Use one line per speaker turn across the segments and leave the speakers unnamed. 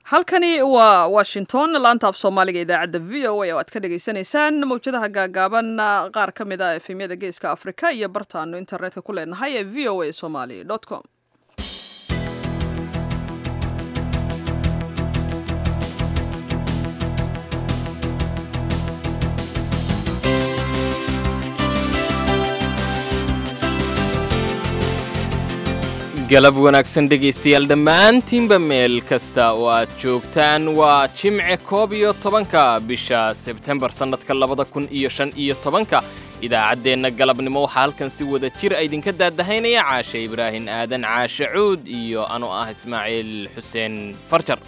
halkani waa washington laanta af soomaaliga idaacadda v o a oo aad ka dhagaysanaysaan mawjadaha gaagaaban qaar ka mid a efemyada geeska afrika iyo bartaanu internetka ku leenahay ee v o a somali com
galab wanaagsan dhegaystayaal dhammaantiinba meel kasta oo aad joogtaan waa jimce koob iyo tobanka bisha sebtembar sannadka labada kun iyo shan iyo tobanka idaacaddeenna galabnimo waxaa halkan si wada jir a idinka daadahaynaya caashe ibraahin aadan caashe cuud iyo anoo ah ismaaciil xuseen farjar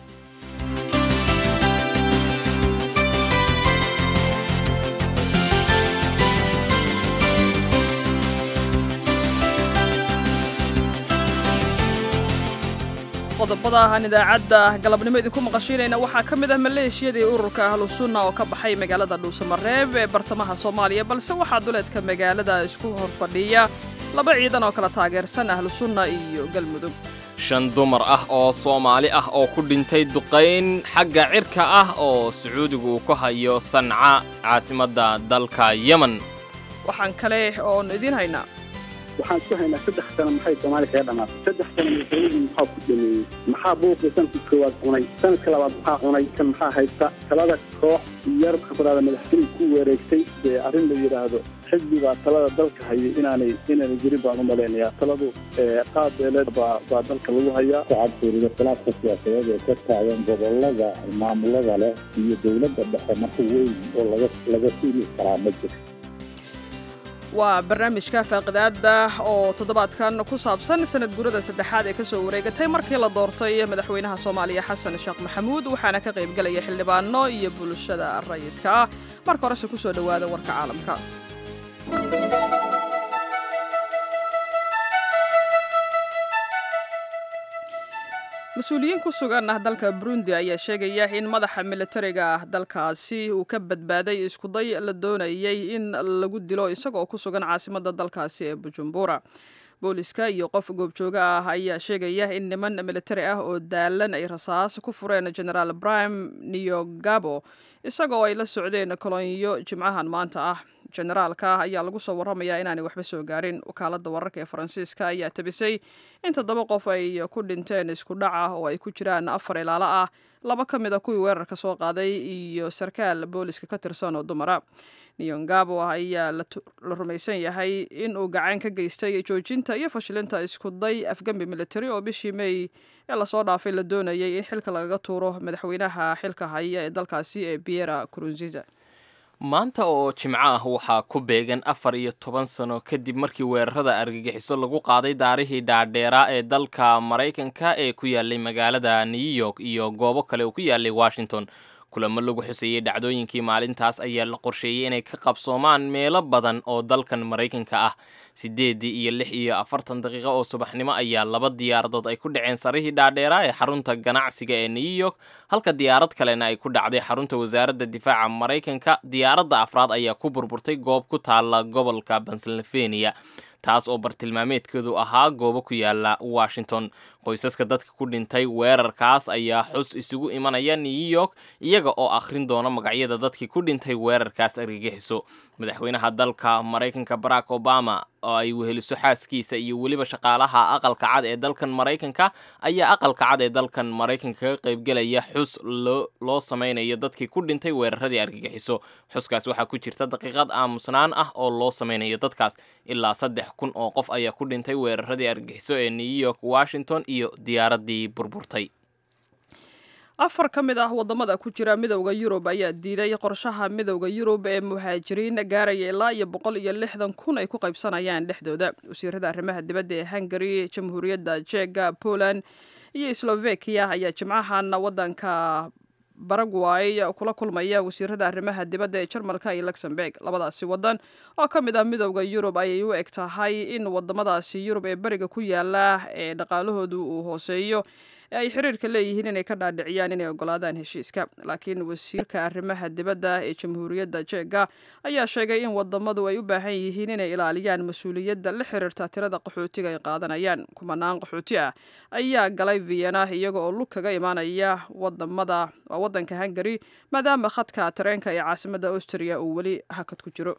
qodobada aan idaacadda galabnimo idinku maqashiinayna waxaa ka mid ah maleeshiyadii ururka ahlusunna oo ka baxay magaalada dhuusamareeb ee bartamaha soomaaliya balse waxaa duleedka magaalada isku horfadhiya laba ciidan oo kala taageersan ahlusunna iyo galmudug
shan dumar ah oo soomaali ah oo ku dhintay duqayn xagga cirka ah oo sacuudigu ku hayo sanca caasimadda dalka yemen
waxaan kale oon idiin haynaa
waxaan isku haynaa saddex sano maxay soomaaliya kaga dhamaatay saddex sano madaxweynihii maxaa ku dhameeyey maxaa buuqii sanadkii koowaad cunay sanadka labaad maxaa cunay kan maxaa haysta talada koox yar khafraada madaxweyne ku wareegtay dee arrin la yidhaahdo xisbi baa talada dalka hayay inaanay inaanay jirin baan u malaynayaa taladu qaab beeleed baa baa dalka lagu hayaa
waxaad fiirido khilaafka siyaasadeed ee ka taagan gobolada maamulada leh iyo dowladda dhexe marka weyn oo laga laga fiili karaa ma jiro
waa barnaamijka faaqidaada oo toddobaadkan ku saabsan sanad gurada saddexaad ee ka soo wareegatay markii la doortay madaxweynaha soomaaliya xasan sheekh maxamuud waxaana ka qaybgelaya xildhibaano iyo bulshada rayidka ah marka horese ku soo dhowaada warka caalamka mas-uuliyiin ku sugan ah dalka burundi ayaa sheegaya in madaxa militariga ah dalkaasi uu ka badbaaday iskuday la doonayay in lagu dilo isagoo ku sugan caasimadda dalkaasi ee bujumbura booliska iyo qof goobjooga ah ayaa sheegaya in niman militari ah oo daalan ay rasaas ku fureen generaal brime niyogabo isagoo ay la socdeen kolonyo jimcahan maanta ah generaalka ayaa lagu soo warramayaa inaanay waxba soo gaarin wakaaladda wararka ee faransiiska ayaa tabisay in toddoba qof ay ku dhinteen isku dhac ah oo ay ku jiraan afar ilaalo ah laba ka mid a kuwii weerarka soo qaaday iyo sarkaal booliska ka tirsan oo dumara niyongabo ayaa la rumaysan yahay in uu gacan ka geystay joojinta iyo fashilinta iskuday afgembi militari oo bishii mey ee lasoo dhaafay la doonayay in xilka lagaga tuuro madaxweynaha xilka haya ee dalkaasi ee biera kurunziza
maanta oo jimco ah waxaa ku beegan afar iyo toban sano kadib markii weerarada argagixiso lagu qaaday daarihii dhaadheeraa ee dalka maraykanka ee ku yaalay magaalada new york iyo goobo kale oo ku yaalay washington kulamo lagu xuseeyey dhacdooyinkii maalintaas ayaa la qorsheeyey inay ka qabsoomaan meelo badan oo dalkan maraykanka ah sideedii iyo lix iyo afartan daqiiqo oo subaxnimo ayaa laba diyaaradood ay ku dhaceen sarihii dhaadheeraa ee xarunta ganacsiga ee new york halka diyaarad kalena ay ku dhacday xarunta wasaaradda difaaca maraykanka diyaaradda afraad ayaa ku burburtay goob ku taala gobolka pennsylvania taas oo bartilmaameedkeedu ahaa goobo ku yaala washington qoysaska dadka ku dhintay weerarkaas ayaa xus isugu imanaya new york iyaga oo akhrin doona magacyada dadkii ku dhintay weerarkaas argagixiso madaxweynaha dalka maraykanka barack obama oo ay weheliso xaaskiisa iyo weliba shaqaalaha aqalka cad ee dalkan maraykanka ayaa aqalka cad ee dalkan maraykanka kaga qaybgelaya xus loo sameynayo dadkii ku dhintay weeraradii argagixiso xuskaas waxaa ku jirta daqiiqad aamusnaan ah oo loo sameynayo dadkaas ilaa saddex kun oo qof ayaa ku dhintay weeraradii argagixiso ee new york washington iyo diyaaradii burburtay
afar ka mid ah waddamada ku jira midowda yurub ayaa diiday qorshaha midowda yurub ee muhaajiriin gaaraya ilaa iyo boqol iyo lixdan kun ay ku qaybsanayaan dhexdooda wasiirada arrimaha dibadda ee hungary jamhuuriyadda jega poland iyo slovakia ayaa jimcahan waddanka baragway kula kulmaya wasiirada arrimaha dibadda ee jarmalka iyo luxemburg labadaasi waddan oo ka mid ah midowda yurub ayay u eg tahay in wadamadaasi yurub ee beriga ku yaala ee dhaqaalahoodu uu hooseeyo ee ay xiriirka leeyihiin inay ka dhaadhiciyaan inay ogolaadaan heshiiska laakiin wasiirka arrimaha dibadda ee jamhuuriyadda jeega ayaa sheegay in wadamadu ay u baahan yihiin inay ilaaliyaan mas-uuliyadda la xiriirta tirada qaxootiga ay qaadanayaan kumanaan qaxooti ah ayaa galay vienna iyaga oo lug kaga imaanaya wadamada wadanka hungari maadaama khadka tareenka ee caasimadda austria uu weli hakad ku jiro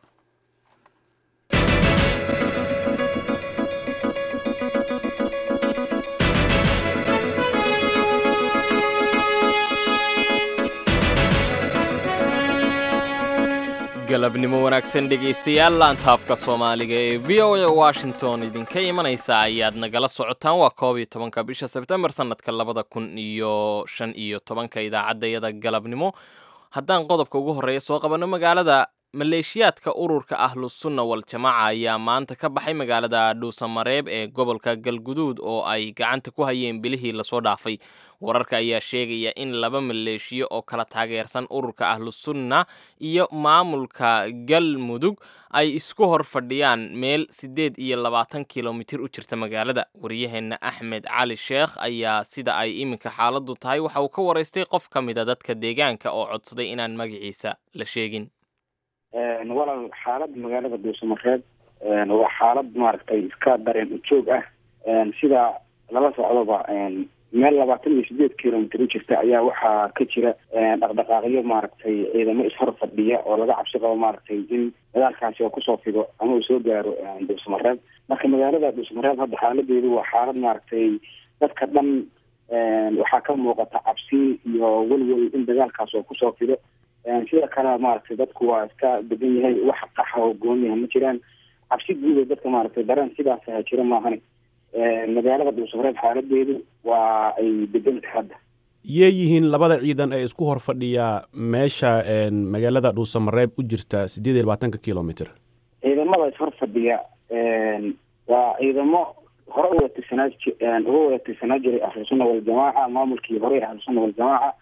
galabnimo wanaagsan dhegaystayaal laantaafka soomaaliga ee v o a washington idinka imanaysa ayaad nagala socotaan waa koob iyo tobanka bisha sebtembar sanadka labada kun iyo shan iyo tobanka idaacaddayada galabnimo haddaan qodobka ugu horreeya soo qabanno magaalada maleeshiyaadka ururka ahlusunna wal-jamaaca ayaa maanta ka baxay magaalada dhuusamareeb ee gobolka galguduud oo ay gacanta ku hayeen bilihii lasoo dhaafay wararka ayaa sheegaya in laba maleeshiyo oo kala taageersan ururka ahlusunna iyo maamulka galmudug ay isku hor fadhiyaan meel siddeed iyo labaatan kilomitir u jirta magaalada waryaheenna axmed cali sheekh ayaa sida ay iminka xaaladdu tahay waxa uu ka waraystay qof ka mida dadka deegaanka oo codsaday inaan magaciisa la sheegin
walaal xaalada magaalada dhuusamareeb waa xaalad maaragtay iska dareen ujoog ah sida lala socdoba meel labaatan iyo sideed kilomitr u jirta ayaa waxaa ka jira dhaqdhaqaaqyo maaragtay ciidamo ishor fadhiya oo laga cabsi qabo maaragtay in dagaalkaasi oo kusoo fido ama uu soo gaaro dhuusamareeb marka magaalada dhuusamareeb hadda xaaladeedu waa xaalad maaragtay dadka dhan waxaa ka muuqata cabsi iyo welwel in dagaalkaas oo kusoo fido sida kale maaragtay dadku waa iska degan yahay wax qaxa oo gooniyaha ma jiraan cabsi guuda dadka maaragtay dareen sidaas aha jira maahani magaalada dhuusamareeb xaaladeedu waa ay degan tahay hadda
yee yihiin labada ciidan ee isku hor fadhiya meesha magaalada dhuusamareeb u jirta siddeed iyo labaatanka kilomitr
ciidamada ishor fadhiya waa ciidamo hore uga tirsanaa uga wada tirsanaa jiray ahlusunna waljamaaca maamulkii hore ahlusunna waljamaaca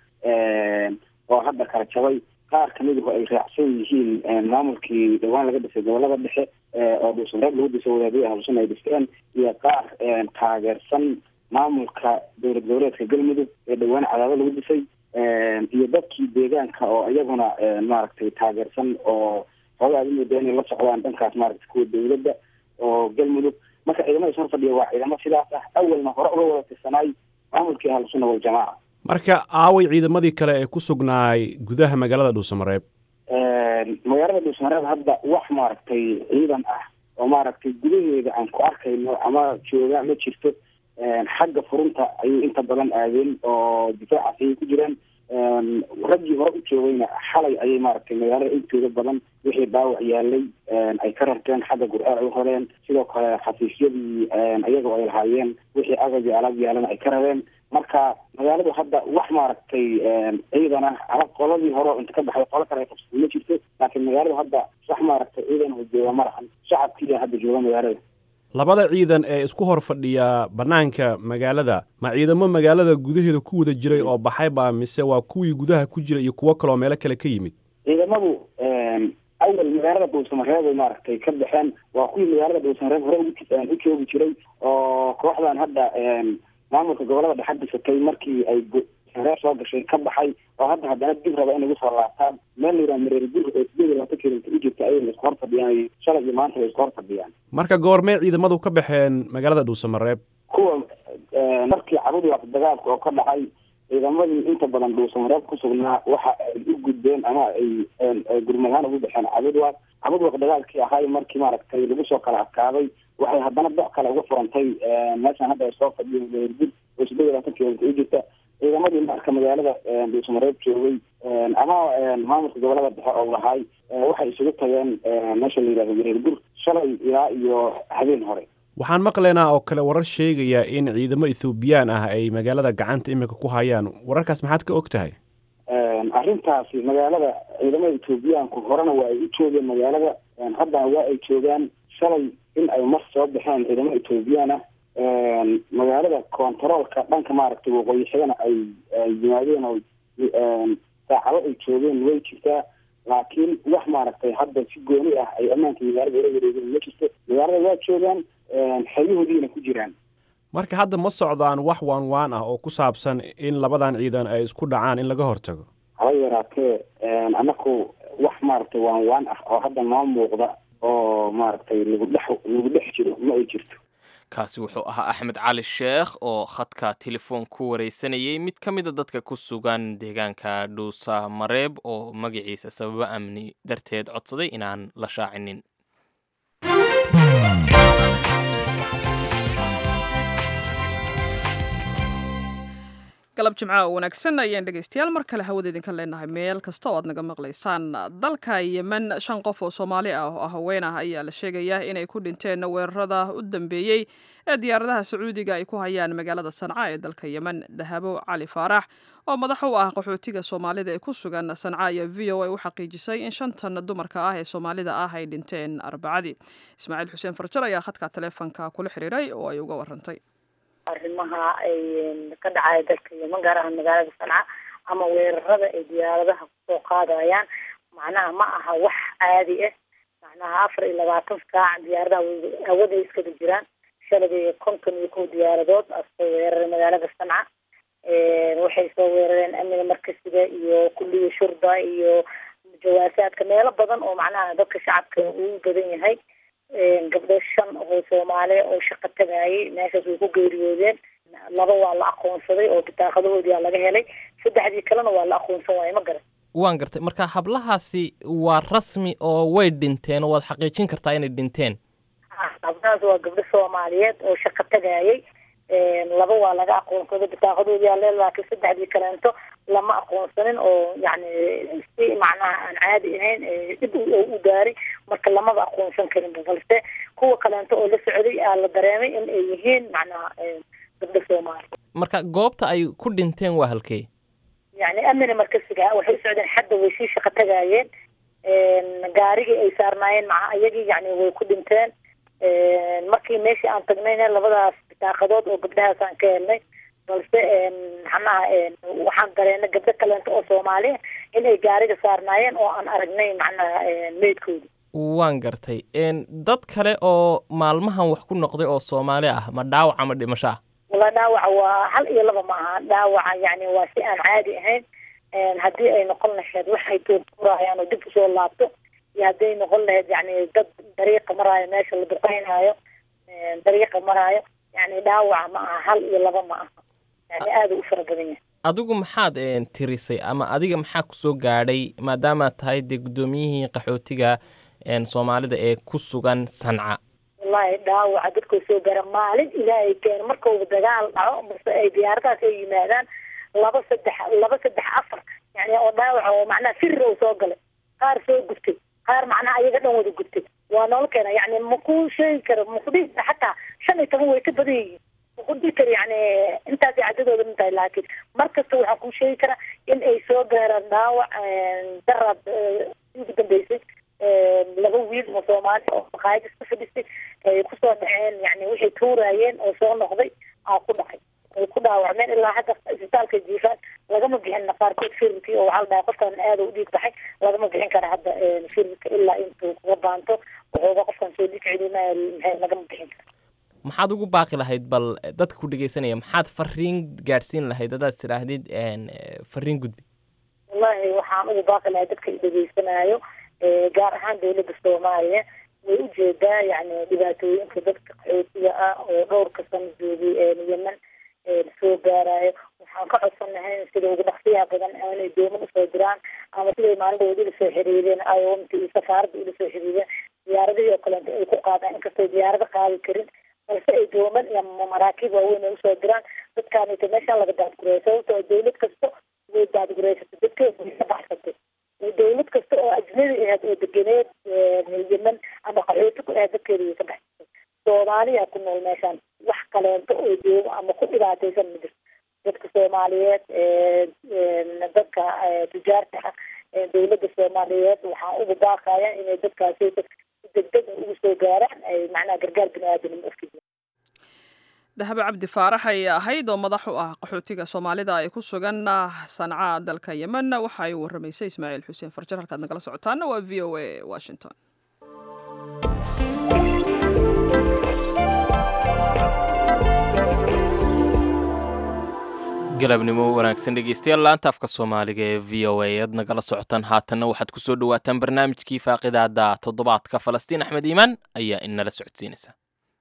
oo hadda kala jabay qaar kamiduhu ay raacsan yihiin maamulkii dhawaan laga dhisay gobolada dhexe oo dhuusamareeb lagu dhisay wadaadii ahlusunna ay dhisteen iyo qaar taageersan maamulka dowlad goboleedka galmudug ee dhawaan cadaado lagu dhisay iyo dadkii deegaanka oo iyaguna maaragtay taageersan oo hoogaad umooda inay la socdaan dhankaas maaragtay kuwa dowladda oo galmudug marka ciidamada ishor fadhiya waa ciidamo sidaas ah awalna hore uga wada tirsanaay maamulkii ahlusunna waljamaaca
marka aaway ciidamadii kale ee ku sugnaay gudaha magaalada dhuusamareeb
magaalada dhuusamareeb hadda wax maaragtay ciidan ah oo maaragtay gudaheeda aan ku arkayno ama jooga ma jirto xagga furunta ayay inta badan aadeen oo difaacaas ayay ku jiraan raggii hore u joogayna xalay ayay maaragtay magaalada intooda badan wixii dhaawac yaalay ay ka rarteen xagga gur-aar ay u horeen sidoo kale xafiisyadii ayagoo ay lahaayeen wixii agabi alaab yaalana ay ka rabeen marka magaaladu hadda wax maaragtay ciidan ah ama qoladii hore inta ka baxday qolo kale ay qabsatay ma jirto laakiin magaaladu hadda wax maaragtay ciidan oo jooga ma lahan shacabkiiya hadda jooga magaalada
labada ciidan ee isku hor fadhiya bannaanka magaalada ma ciidamo magaalada gudaheeda ku wada jiray oo baxay baa mise waa kuwii gudaha ku jira iyo kuwo kaloo meelo kale ka yimid
ciidamadu awal magaalada dhuusamareeb ay maaragtay ka baxeen waa kuwii magaalada dhuusamareeb hore u joogi jiray oo kooxdan hadda maamulka gobolada dhexe dhisatay markii ay reer soo gashay ka baxay oo hadda haddana dib raba inay usoo laabtaan meel la yidhaha mareer gur oo sideed iyo labaatan kilomitr u jirta ayay isku hor fadhiyaan shalay iyo maanta bay isku hor fadhiyaan
marka goormee ciidamadu ka baxeen magaalada dhuusamareeb
kuwa markii cabudwaaq dagaalka oo ka dhacay ciidamadii inta badan dhuusamareeb ku sugnaa waxa ay u gudbeen ama ay gurmadahaan ugu baxeen cabudwaaq cabudwaaq dagaalkii ahay markii maaragtay lagu soo kala adkaaday waxay haddana doc kale uga furantay meeshan hadda ay soo fadhiyo mareergur oo sideed iyo labaatan kilomitr u jirta ciidamadii marka magaalada dhuusamareeb joogay ama maamulka gobolada dhexe oo lahaay waxay isugu tageen meesha la yidhahdo mareergur shalay ilaa iyo habeen hore
waxaan maqlaynaa oo kale warar sheegaya in ciidamo ethoobiyan ah ay magaalada gacanta iminka ku hayaan wararkaas maxaad ka og tahay
arrintaasi magaalada ciidamada ethoobiyaanku horena waa ay u joogeen magaalada haddana waa ay joogaan shalay in ay mar soo baxeen ciidamo ethoobiyan ah magaalada kontaroolka dhanka maaragtay waqooyi xigana ay yimaadeen oo saacado ay joogeen way jirtaa laakiin wax maaragtay hadda si gooni ah ay ammaanka magaalada ula wareegeen ma jirto magaalada waa joogaan xeryahoodiina ku jiraan
marka hadda ma socdaan wax waan waan ah oo ku saabsan in labadan ciidan ay isku dhacaan in laga hortago
haba yaraatee anaku wax maaragtay waan waan ah oo hadda noo muuqda oo maaragtay lagu dhex lagu dhex jiro ma ay jirto
kaasi wuxuu ahaa axmed cali sheekh oo khadka telefoon ku wareysanayay mid ka mida dadka ku sugan deegaanka dhuusa mareeb oo magaciisa sababo amni darteed codsaday inaan la shaacinin
galab jimcaha oo wanaagsan ayaan dhegaystayaal mar kale hawada idinka leenahay meel kasta oo aad naga maqlaysaan dalka yemen shan qof oo soomaali ah oo haween ah ayaa la sheegayaa inay ku dhinteen weerarada u dambeeyey ee diyaaradaha sacuudiga ay ku hayaan magaalada sanca ee dalka yemen dahabo cali faarax oo madax u ah qaxootiga soomaalida ee ku sugan sanca ayaa v o a u xaqiijisay in shantan dumarka ah ee soomaalida ah ay dhinteen arbacadii ismaaciil xuseen farjar ayaa khadka taleefonka kula xiriiray oo ay uga warantay
arrimaha ay ka dhacaya dalka yeman gaar ahaan magaalada sanca ama weerarada ay diyaaradaha kusoo qaadayaan macnaha ma aha wax caadi ah macnaha afar iyo labaatan saac diyaaradaha hawada ay iskaga jiraan shalay konton iyo kow diyaaradood asoo weeraray magaalada sanca waxay soo weerareen amniga markasiga iyo kulliya shurda iyo jawaasaadka meelo badan oo macnaha dadka shacabka uu badan yahay gabdho shan oo soomaali oo shaqo tagaayay meeshaas way ku geeriyoodeen laba waa la aqoonsaday oo bitaaqadahoodii aa laga helay saddexdii kalena waa la aqoonsan waaye ma garan
waan gartay marka hablahaasi waa rasmi oo way dhinteen oo waad xaqiijin kartaa inay dhinteen
gabdhahaas waa gabdho soomaaliyeed oo shaqo tagaayay laba waa laga aqoonsaday bitaaqadoodii aa le laakiin saddexdii kaleento lama aqoonsanin oo yani si macnaha aan caadi ahayn dhib u gaaray marka lamaba aqoonsan karinba balse kuwa kaleento oo la socday aa la dareemay in ay yihiin macnaha gabdho soomaali
marka goobta ay ku dhinteen waa halkee
yani amina markasiga waxay u socdeen xadda way sii shaqo tagaayeen gaarigii ay saarnaayeen maca iyagii yani way ku dhinteen markii meeshii aan tagnayna labadaas bitaaqadood oo gabdhahaas aan ka helnay balse macnaha waxaan dareena gabdho kaleento oo soomaaliya in ay gaariga saarnaayeen oo aan aragnay macnaha meydkooda
waan gartay dad kale oo maalmahan wax ku noqday oo soomaali ah ma dhaawac ama dhimasho ah
wala dhaawaca waa hal iyo laba ma aha dhaawaca yani waa si aan caadi ahayn haddii ay noqon lahayd waxay tuurtuurayaan oo dib usoo laabto iyo hadday noqon lahayd yani dad dariiqa maraayo meesha la duqeynaayo dariiqa maraayo yani dhaawaca ma aha hal iyo laba ma aha yani aada u fara badan yahay
adigu maxaad tirisay ama adiga maxaa kusoo gaadhay maadaamaad tahay dee guddoomiyihii qaxootiga soomaalida ee ku sugan sanca
wallahi dhaawaca dadkoo soo gaara maalin ilaahay keeno markauba dagaal dhaco base ay diyaaradahaas ay yimaadaan laba saddex laba saddex afar yani oo dhaawaca oo macnaha firi oo soo galay qaar soo gubtay qaar macnaha ayaga dhan wada gubtay waa noola keena yani maku sheegi karo makudhihi kara xataa shan iyo toban way ka badan yihiin makudhihi kara yani intaasay cadadooda min tahay laakiin mar kasta waxaa kuu sheegi karaa in ay soo gaaraan dhaawac daraad ugu dambeysay laba wiil oo soomaali oo maqaayad iska fadhisay ay kusoo dhaceen yani waxay tuuraayeen oo soo noqday aa ku dhacay ay ku dhaawacmeen ilaa hadda isbitaalka jiifaan lagama bixin qaarkood firirkii oo waxaa la dhahay qofkan aada u dhiig baxay lagama bixin kara hadda firirka ilaa intuu kuga baanto wuxuuba qofkan soo dhiig celinaya maxay lagama bixin kara
maxaad ugu baaqi lahayd bal dadka ku dhegeysanaya maxaad fariin gaadhsiin lahayd haddaad tidhaahdid fariin gudbi
wallahi waxaan ugu baaqi lahay dadka dhegeysanaayo gaar ahaan dawladda soomaaliya way ujeedaa yani dhibaatooyinka dadka qaxootiga ah oo dhowrka sano joogay yemen soo gaarayo waxaan ka codsan lahayn sida ugu dhaqsiyaha badan inay dooman usoo diraan ama siday maalindooda ula soo xiriireen iomta iyo safaaradda ula soo xiriireen diyaaradihii oo kaleeto ay ku qaadaan inkastoo diyaarado qaadi karin balse ay dooman iyo maraakiib waaweyn ay usoo diraan dadkaanita meeshaan laga daadgureeyo sababtoo dawlad kasta way daadgureysatay dadkeeda way ka baxsatay dawlad kasta oo ajnabi ahayd oo degeneed yemen ama qaxooti ku ahayd dadkeeda way ka baxsatay soomaaliya ku nool meeshaan wax kaleento oo joogo ama ku dhibaataysan ma jirto dadka soomaaliyeed dadka tujaarta ah dawladda soomaaliyeed waxaan uga baaqaya inay dadkaasi degdeg ugu soo gaaraan ay macnaha gargaar bini aadanimo ufidiyaan
dahabo cabdi faarax ay ahayd oo madax u ah qaxootiga soomaalida ay ku sugan sanca dalka yemen waxa ay waramaysay ismaaciil xuseen farjar halkaad nagala socotaana waa v o a washington
galabnimo wanaagsan dhegeystayaal laanta afka soomaaliga ee v o a aad nagala socotaan haatanna waxaad ku soo dhowaataan barnaamijkii faaqidaada toddobaadka falastiin axmed iimaan ayaa inala socodsiinaysa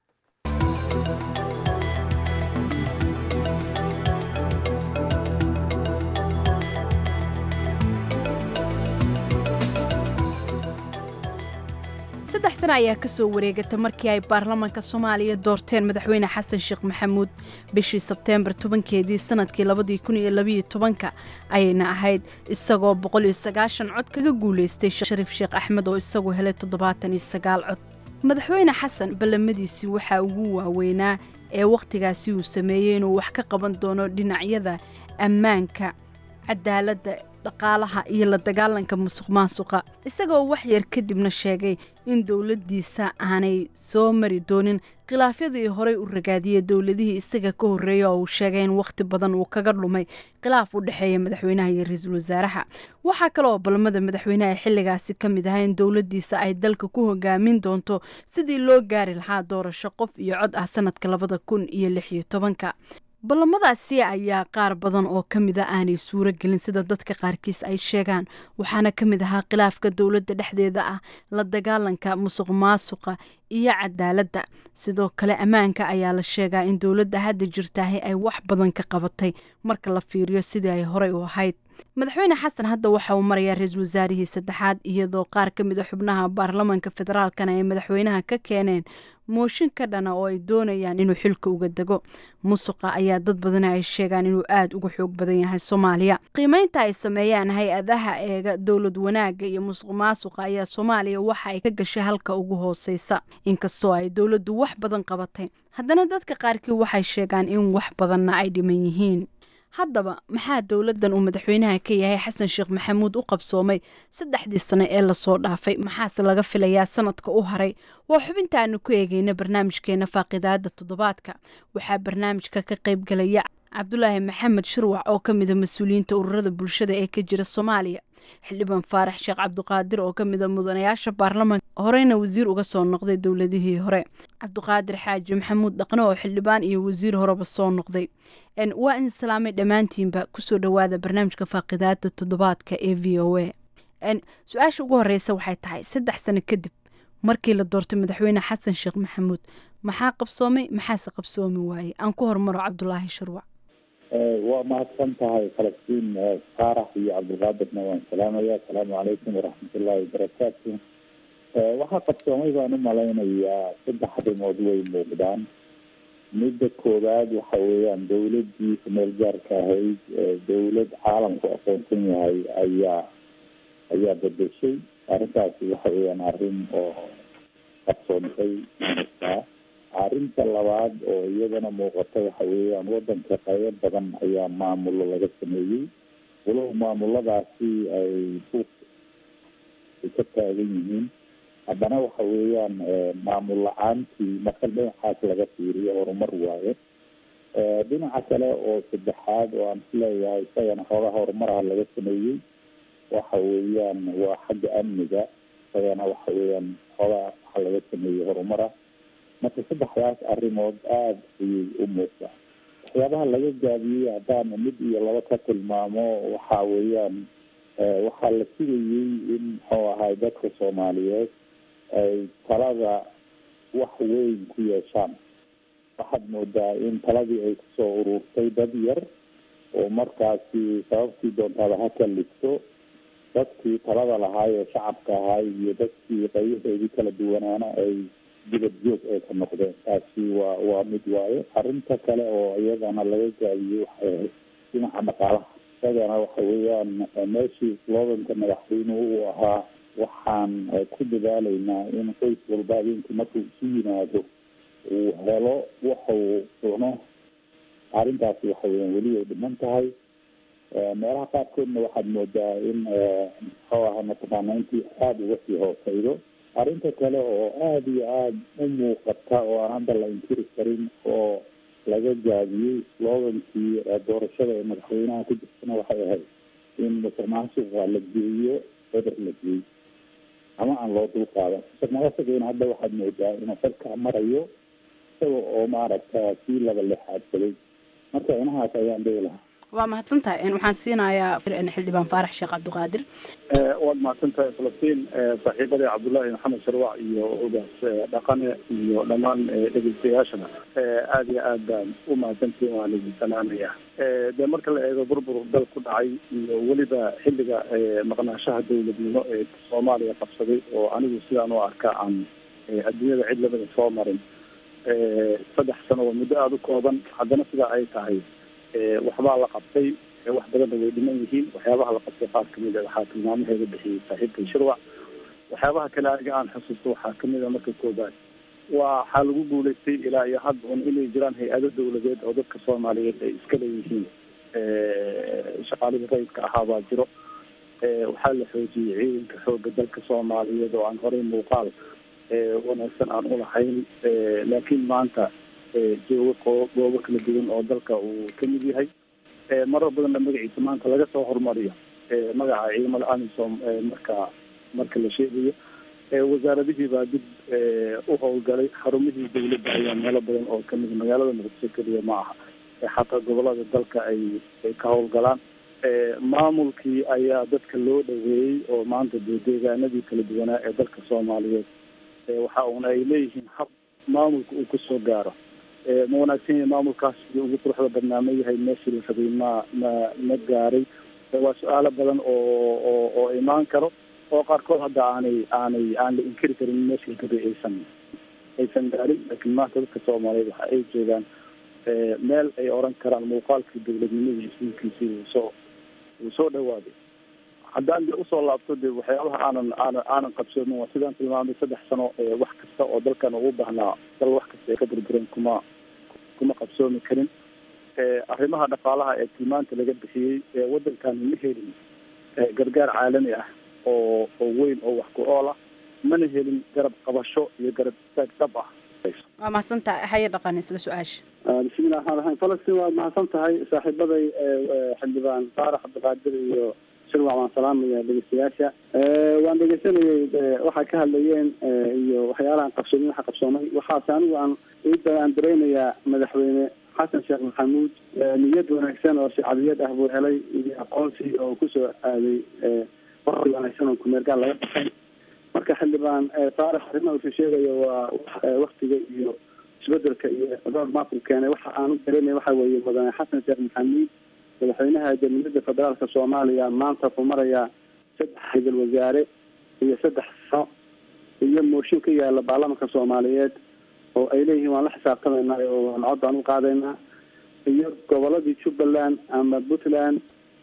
saddex sano ayaa ka soo wareegata markii ay baarlamaanka soomaaliya doorteen madaxweyne xasan sheekh maxamuud bishii sebteembar tobankeedii sanadkii labadii kun iyo labiyo tobanka ayayna ahayd isagoo boqol iyo sagaashan cod kaga guulaystay shariif sheekh axmed oo isagu helay toddobaatan iyo sagaal cod madaxweyne xasan ballamadiisii waxaa ugu waaweynaa ee wakhtigaasi uu sameeyey inuu wax ka qaban doono dhinacyada ammaanka cadaaladda dhaqaalaha iyo la dagaalanka musuq maasuqa isagoo wax yar kadibna sheegay in dowladdiisa aanay soo mari doonin khilaafyadii horey u ragaadiyey dowladihii isaga ka horreeya oo uu sheegay in wakhti badan uu kaga dhumay khilaaf u dhexeeya madaxweynaha iyo ra-iisul wasaaraha waxaa kale oo balmada madaxweynaha xilligaasi ka mid ahaa in dowladdiisa ay dalka ku hogaamin doonto sidii loo gaari lahaa doorasho qof iyo cod ah sanadka labada kun iyo lix iyo tobanka ballamadaasi ayaa qaar badan oo ka mida aanay suuro gelin sida dadka qaarkiis ay sheegaan waxaana ka mid ahaa khilaafka dowladda dhexdeeda ah la dagaalanka musuq maasuqa iyo cadaaladda sidoo kale ammaanka ayaa la sheegaa in dowladda hadda jirtaahi ay wax badan ka qabatay marka la fiiriyo sidii ay horey u ahayd madaxweyne xasan hadda waxa uu marayaa ra-iisul wasaarihii saddexaad iyadoo qaar ka mid a xubnaha baarlamaanka federaalkana ay madaxweynaha ka keeneen mooshin ka dhana oo ay doonayaan inuu xilka uga dego musuqa ayaa dad badana ay sheegaan inuu aada uga xoog badan yahay soomaaliya qiimeynta ay sameeyaan hay-adaha eega dowlad wanaagga iyo musuq maasuqa ayaa soomaaliya waxa ay ka gashay halka ugu hooseysa inkastoo ay dowladdu wax badan qabatay haddana dadka qaarkii waxay sheegaan in wax badanna ay dhiman yihiin haddaba maxaa dowladdan uu madaxweynaha ka yahay xasan sheekh maxamuud u qabsoomay saddexdii sano ee lasoo dhaafay maxaase laga filayaa sanadka u haray waa xubintaanu ku eegeyna barnaamijkeena faaqidaada toddobaadka waxaa barnaamijka ka qaybgalaya cabdulaahi maxamed shirwac oo ka mida mas-uuliyiinta ururada bulshada ee ka jira soomaaliya xildhibaan faarax sheekh cabdiqaadir oo ka mida mudanayaasha baarlamaanka horeyna wasiir uga soo noqday dowladihii hore cabdiqaadir xaaji maxamuud dhaqne oo xildhibaan iyo wasiir horeba soo noqday waa in salaamay dhammaantiinba kusoo dhowaada barnaamijka faaqidaada toddobaadka ee v o a su-aasha ugu horeysa waxay tahay saddex sano kadib markii la doortay madaxweyne xasan sheekh maxamuud maxaa qabsoomay maxaase qabsoomi waayey aan ku hormaro cabdulaahi shirwac
waa mahadsan tahay falastiin faarax iyo cabdilqaadirna waan salaamaya asalaamu calaykum waraxmatullaahi wabarakaatu waxaa qabsoomay baan u malaynayaa saddex arrimood way muuqdaan midda koowaad waxa weeyaan dowladii kumeel gaarka ahayd dowlad caalamku aqoonsan yahay ayaa ayaa bedeshay arrintaasi waxa weeyaan arrin oo qabsoontay maaragtaa arrinta labaad oo iyadana muuqata waxa weeyaan wadanka qaybo badan ayaa maamulo laga sameeyey walow maamuladaasi ay buuq ay ka taagan yihiin haddana waxa weeyaan maamul la-aantii marka dhinacaas laga fiiriyo horumar waaye dhinaca kale oo saddexaad oo aan isleeyahay isagana xoogaa horumaraha laga sameeyey waxa weeyaan waa xagga amniga isagana waxa weeyaan xoogaa waxa laga sameeyey horumara marka saddexdaas arrimood aada ayay u muuqdaa waxyaabaha laga gaabiyey haddaan mid iyo laba ka tilmaamo waxa weeyaan waxaa la sugayey in muxuu ahay dadka soomaaliyeed ay talada wax weyn ku yeeshaan waxaad moodaa in taladii ay kusoo ururtay dad yar oo markaasi sababtii doontaada ha kalligto dadkii talada lahaay ee shacabka ahaay iyo dadkii qayyahoodii kala duwanaana ay dibad joog ay ka noqdeen taasi waa waa mid waaye arrinta kale oo iyadana laga gaabiyey waxay ahayd dhinaca dhaqaalaha isagana waxa weeyaan meeshii sloganka madaxweynuhu uu ahaa waxaan ku dadaalaynaa in qoys walba habeenkii markuu isu yimaado uu helo waxa uu cuno arrintaasi waxa weeyaan weli ay dhiman tahay meelaha qaarkoodna waxaad moodaa in muxuu aha mataqaana intii aada uga sii hooseydo arrinta kale oo aada iyo aada u muuqata oo aan hadda la inkiri karin oo laga gaabiyey slogankii doorashada ee madaxweynaha ku jirtana waxay ahayd in musuq maasuqa la geeyo beder la geeyo ama aan loo dul qaadan musuq maasuqina hadda waxaad moodaa inuu xilka marayo isaga oo maaragta sii laba lexaadsaday marka inahaas ayaan dhihi lahaa
waa mahadsantahay waxaan siinayaa xildhibaan faarax sheekh cabdiqaadir
waad mahadsan tahay falastiin saaxiibadii cabdullaahi maxamed sharwac iyo ogaas dhaqane iyo dhammaan dhegeystayaashana aada iyo aad baan u mahadsantiin waan idin salaamaya dee marka la eego burbur dal ku dhacay iyo weliba xilliga maqnaashaha dowladnimo ee soomaaliya qabsaday oo anigu sidaan u arka aan adduunyada cid labada soo marin saddex sano waa muddo aada u kooban haddana sidaa ay tahay waxbaa la qabtay wax badanna way dhiman yihiin waxyaabaha la qabtay qaar kamid a waxaa tilmaamaheeda bixiyey saaxiibkay shirwac waxyaabaha kale aniga aan xusuusto waxaa kamid a marka koobaad waxaa lagu guulaystay ilaa iyo hadda un inay jiraan hay-ado dawladeed oo dadka soomaaliyeed ay iska leeyihiin shaqaalihii rayidka ahaa baa jiro waxaa la xoojiyey ciidanka xooga dalka soomaaliyeed oo aan horey muuqaal wanaagsan aan ulahayn laakiin maanta joogo goobo kala duwan oo dalka uu kamid yahay marar badanna magaciisa maanta laga soo horumariyo magaca ciidamada amisom marka marka la sheegayo wasaaradihii baa dib u howlgalay xarumihii dawladda ayaa meelo badan oo kamid magaalada muqdisho keliya ma aha xataa gobolada dalka ay ay ka howlgalaan maamulkii ayaa dadka loo dhaweeyey oo maanta dee deegaanadii kala duwanaa ee dalka soomaaliyeed waxa uuna ay leeyihiin hab maamulka uu kusoo gaaro ma wanaagsan yahay maamulkaas sidii ugu quruxda badnaama yahay meeshii la rabay ma ma ma gaaray waa su-aalo badan oo oo oo imaan karo oo qaarkood hadda aanay aanay aan la inkiri karin meeshii la rabay aysan aysan gaarin laakiin maanta dadka soomaaliyeed waxa ay joogaan meel ay oran karaan muuqaalkii dawladnimadii isliinkiisii uu soo uu soo dhawaaday haddaan de usoo laabto de waxyaabaha aanan aanan aanan qabsoomin waa sidaan tilmaamay saddex sano wax kasta oo dalkan ugu baahnaa dal wax kasta ay ka burbureen kuma kuma qabsoomi karin arrimaha dhaqaalaha ee tilmaanta laga bixiyey waddankan ma helin gargaar caalami ah oo oo weyn oo wax ku ool ah mana helin garab qabasho iyo garab istaag dhab ah
waa mahadsantahay haya dhaqan isla su-aasha
bismillahi raxmaan raxiim falastiin waad mahadsan tahay saaxiibaday xildhibaan faarax cabdiqaadir iyo shirwac waan salaamaya dhegeystayaasha waan dhegeysanayay waxay ka hadlayeen iyo waxyaalahan qabsoomin waxa qabsoomay waxaase anigu aan aan dareynayaa madaxweyne xasan sheekh maxamuud niyad wanaagsan oo shacbiyad ah buu helay iyo aqoonsi oo kusoo aaday waqti wanaagsan oo kumeergaal laga baxay marka xildhibaan faarax arrimaha usu sheegayo waa waktiga iyo isbedelka iyo road mapku keenay waxa aan u dareemay waxa weeye mudane xasan sheekh maxamuud madaxweynaha jamhuuriyadda federaalka soomaaliya maanta ku marayaa saddex ra-iisul wasaare iyo saddex sano iyo mooshin ka yaala baarlamanka soomaaliyeed oo ay leeyihiin waan la xisaabtamaynaa oo waan cod baan u qaadaynaa iyo goboladii jubbaland ama puntland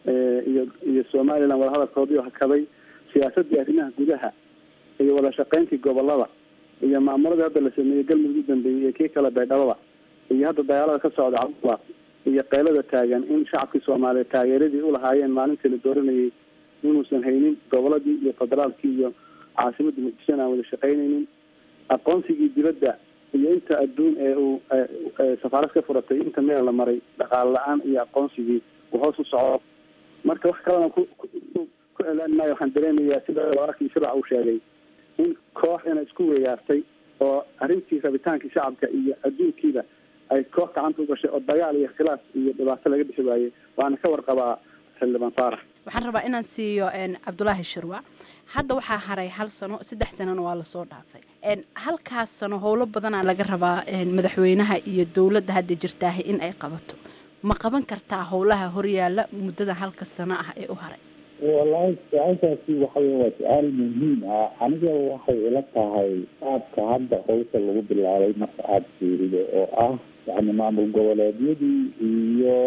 iyo iyo somaliland wadahadalkoodii hakaday siyaasadii arrimaha gudaha iyo wada shaqeyntii gobolada iyo maamuladii hadda la sameeyey galmudug u dambeeyey iyo kii kale baydhabada iyo hadda dagaalada ka socda cabdula iyo qaylada taagan in shacabkii soomaaliyeed taageeradii ulahaayeen maalintii la dooranayay inuusan haynin goboladii iyo federaalkii iyo caasimadda muqdishona aan wada shaqeynaynin aqoonsigii dibadda iyo inta adduun ee uu safaarad ka furatay inta meel la maray dhaqaale la-aan iyo aqoonsigii uu hoos u socdo marka wax kalena ku ku celaan maayo waxaan dareemayaa sida wararkii shirac uu sheegay in koox ina isku weeyaartay oo arrintii rabitaankii shacabka iyo adduunkiiba ay koox gacanta u gashay oo dagaal iyo khilaaf iyo dhibaato laga bixi waayey waana ka warqabaa xildhibaan faarax
waxaan rabaa inaan siiyo cabdulaahi shirwac hadda waxaa haray hal sano saddex sanona waa lasoo dhaafay halkaas sano howlo badanaa laga rabaa madaxweynaha iyo dowladda hadda jirtaaha in ay qabato ma qaban kartaa howlaha horyaala muddada halka sano ah ee u haray
wallaahi su-aashaasi waxawey waa su-aal muhiim ah aniga waxay ila tahay qaabka hadda howsha lagu bilaabay marka aada fiirido oo ah yani maamul goboleedyadii iyo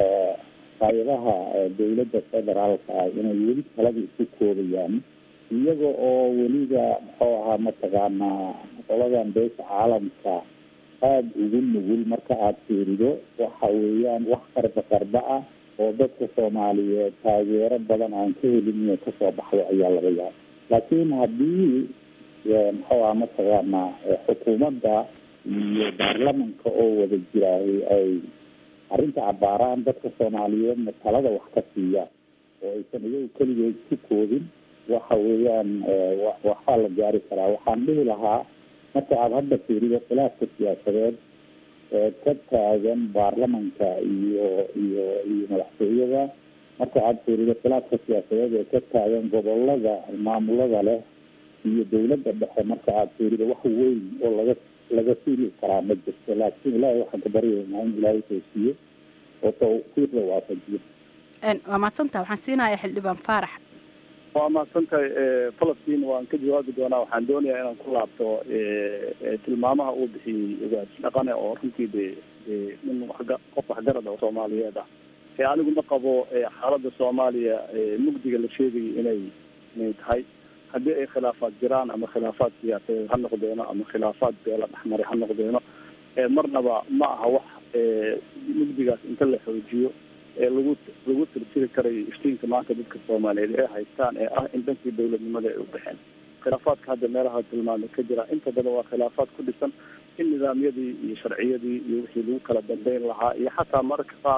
hay-adaha dowladda federaalka ah inay weli talada isku koobayaan iyaga oo weliba muxuu ahaa mataqaanaa qoladan beesha caalamka aada ugu nugul marka aada fiirido waxa weeyaan wax qarba qarba ah oo dadka soomaaliyeed taageero badan aan ka helin inay kasoo baxdo ayaa laga yaaba laakiin haddii muxuu aha mataqaanaa xukuumadda iyo baarlamanka oo wada jiraahay ay arrinta cabaaraan dadka soomaaliyeedna talada wax ka siiyaan oo aysan iyagu keligeed ku koobin waxa weeyaan waxaa la gaari karaa waxaan dhihi lahaa marka aada hadda fiirido khilaafka siyaasadeed ee ka taagan baarlamanka iyo iyo iyo madaxtooyada marka aada fiirido khilaafka siyaasadeed ee ka taagan gobolada maamulada leh iyo dowladda dhexe marka aada fiirido wax weyn oo laga laga fiili karaa ma jirto laakiin ilaahay waxaan ka baryaynaa in ilaahay toosiyo oo tawfiiqda waafajiyo
waa mahadsantaha waxaan siinayaa xildhibaan faarax
waa mahadsantahay falastiin waan ka jawaabi doonaa waxaan doonayaa inaan ku laabto tilmaamaha uu bixiyey ogaas dhaqane oo runtii de nin waxga qof waxgarad oo soomaaliyeed ah ee anigu ma qabo xaaladda soomaaliya mugdiga la sheegayay inay inay tahay haddii ay khilaafaad jiraan ama khilaafaad siyaasadeed ha noqdeeno ama khilaafaad beela dhexmaray ha noqdeeno marnaba ma aha wax mugdigaas inta la xoojiyo ee lagu lagu tirtiri karayo iftiinka maanta dadka soomaaliyeed ee haystaan ee ah in dhankii dowladnimada ay u baxeen khilaafaadka hadda meelaha tilmaamay ka jira inta badan waa khilaafaad ku dhisan in nidaamyadii iyo sharciyadii iyo wixii lagu kala dambeyn lahaa iyo xataa mararka qaar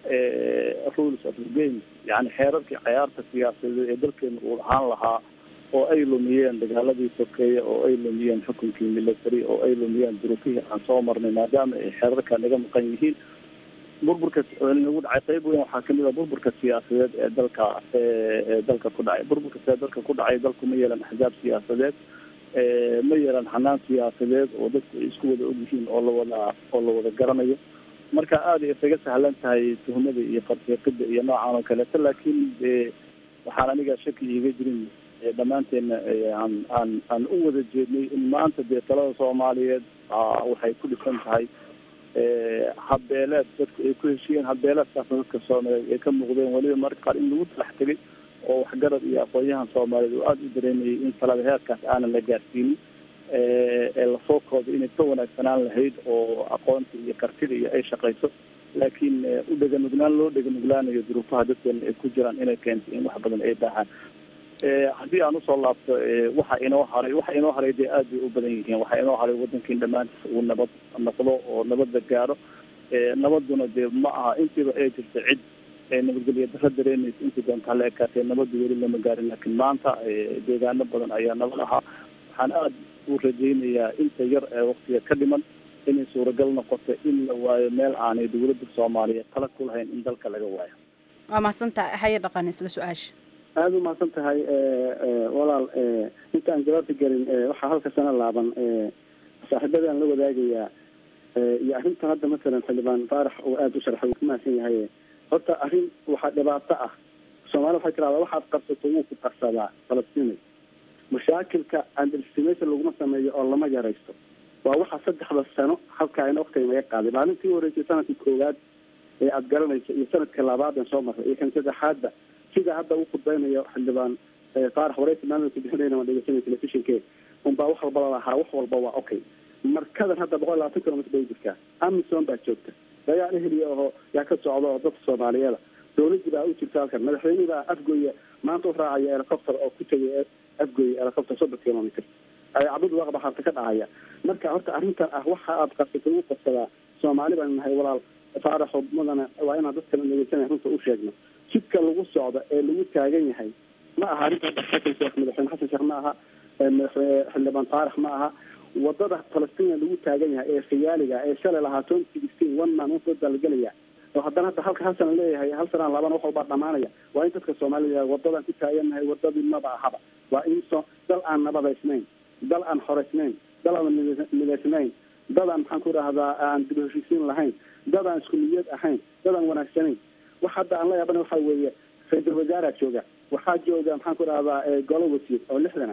rules of the game yani xeerarkii cayaarta siyaasadeed ee dalkeena uu ahaan lahaa oo ay lumiyeen dagaaladii sokeeye oo ay lumiyeen xukunkii military oo ay lumiyeen duruufihii aan soo marnay maadaama ay xeerarka naga maqan yihiin burburka nagu dhacay qayb weyn waxaa kamid ah burburka siyaasadeed ee dalka ee dalka ku dhacay burburka see dalka ku dhacay dalku ma yeelan axzaab siyaasadeed ma yeelan xanaan siyaasadeed oo dadku ay isku wada ogyihiin oo lawada oo la wada garanayo marka aada ay isaga sahlan tahay tuhmada iyo farfiiqida iyo noocan oo kaleeto laakiin de waxaan aniga shaki iiga jirin dhammaanteena aan aan aan u wada jeednay in maanta dee talada soomaaliyeed waxay ku dhisan tahay habbeeleed dadku ay ku heshiyeen habbeeleedkaas dadka soomaaliyeed ay ka muuqdeen weliba marka qaar in lagu talax tegay oo waxgarad iyo aqoon-yahan soomaaliyeed oo aada u dareemayay in talada heerkaas aanan la gaarsiinin ee lasoo kooday inay ka wanaagsanaan lahayd oo aqoonta iyo kartida iyo ay shaqayso laakiin u dheganugnaan loo dheganuglaanayo duruufaha dadkeena ay ku jiraan inay keentay in wax badan ay baahaan haddii aan usoo laabto waxa inoo haray waxa inoo haray dee aad bay u badan yihiin waxa inoo haray wadankiin dhammaantiis uu nabad noqdo oo nabadda gaaro nabaduna dee ma aha intiiba ay jirta cid nabadgelyo daro dareemaysa intii doonta hala ekaatee nabadda weli lama gaarin laakiin maanta deegaano badan ayaa nabad ahaa waxaan aada u rajaynayaa inta yar ee waktiga ka dhiman inay suuragal noqoto in la waayo meel aanay dowladda soomaaliyeed tala ku lahayn in dalka laga waayo
waa mahadsantaha haye dhaqan isla su-aasha
aada u mahadsan tahay walaal intaan jawaabta gelin waxaa halka sana laaban saaxiibadaan la wadaagayaa iyo arrintan hadda masalan xildhibaan faarax oo aada u sharxay wuu ku mahadsan yahay horta arrin waxaa dhibaato ah soomaalida waxay tirahdaa waxaad qarsato wuu ku qarsadaa falastinay mashaakilka andelstimation laguma sameeyo oo lama yaraysto waa waxa saddexda sano halkaana waktiga naga qaaday maalintii horeysay sanadkii koowaad ee aada garanayso iyo sanadka labaad aan soo marray iyo kan saddexaadba sida hadda uu khudbeynayo xildhibaan faarax wareysi maamulka bixinayna waan dhegeysanay telefishinke unbaa wax walba lalahaa wax walba waa okay markadan hadda boqol labaatan kilomitr bay jirtaa amison baa joogta dagaal eheliya oo yaa ka socda oo dadka soomaaliyeeda dowladii baa u jirta halkan madaxweynihii baa afgoya maanta u raacaya helicopter oo ku tegay afgoya helicopter soddon kilomitr cabud waaqba harta ka dhacaya marka horta arrintan ah waxa aad qabsatay ugu qabsadaa soomaali baan nahay walaal faaraxo mudana waa inaan dadkana dhegeysanaya runta u sheegno jidka lagu socdo ee lagu taagan yahay ma aha arrinta xasan sheekh madaxweyne xasan sheekh ma aha madaxweyne xildhibaan faarax ma aha wadada falastiin lagu taagan yahay ee khiyaaliga ee shalay lahaa twenty sixteen one man one vote baa la gelaya oo haddana hadda halka hal sana leeyahay hal sanaan labana wax walbaa dhamaanaya waa in dadka soomaalida wadadaan ku taagannahay wadadii maba ahaba waa in so dal aan nabadaysnayn dal aan xoreysnayn dal aan midaysnayn dad aan maxaan ku idhahdaa aan dib heshiisiin lahayn dad aan isku niyad ahayn dad aan wanaagsanayn wax hadda aan la yaabana waxa weeye ra-iisul wasaaraa jooga waxaa jooga maxaan ku idhahdaa golo wasiir oo lixdana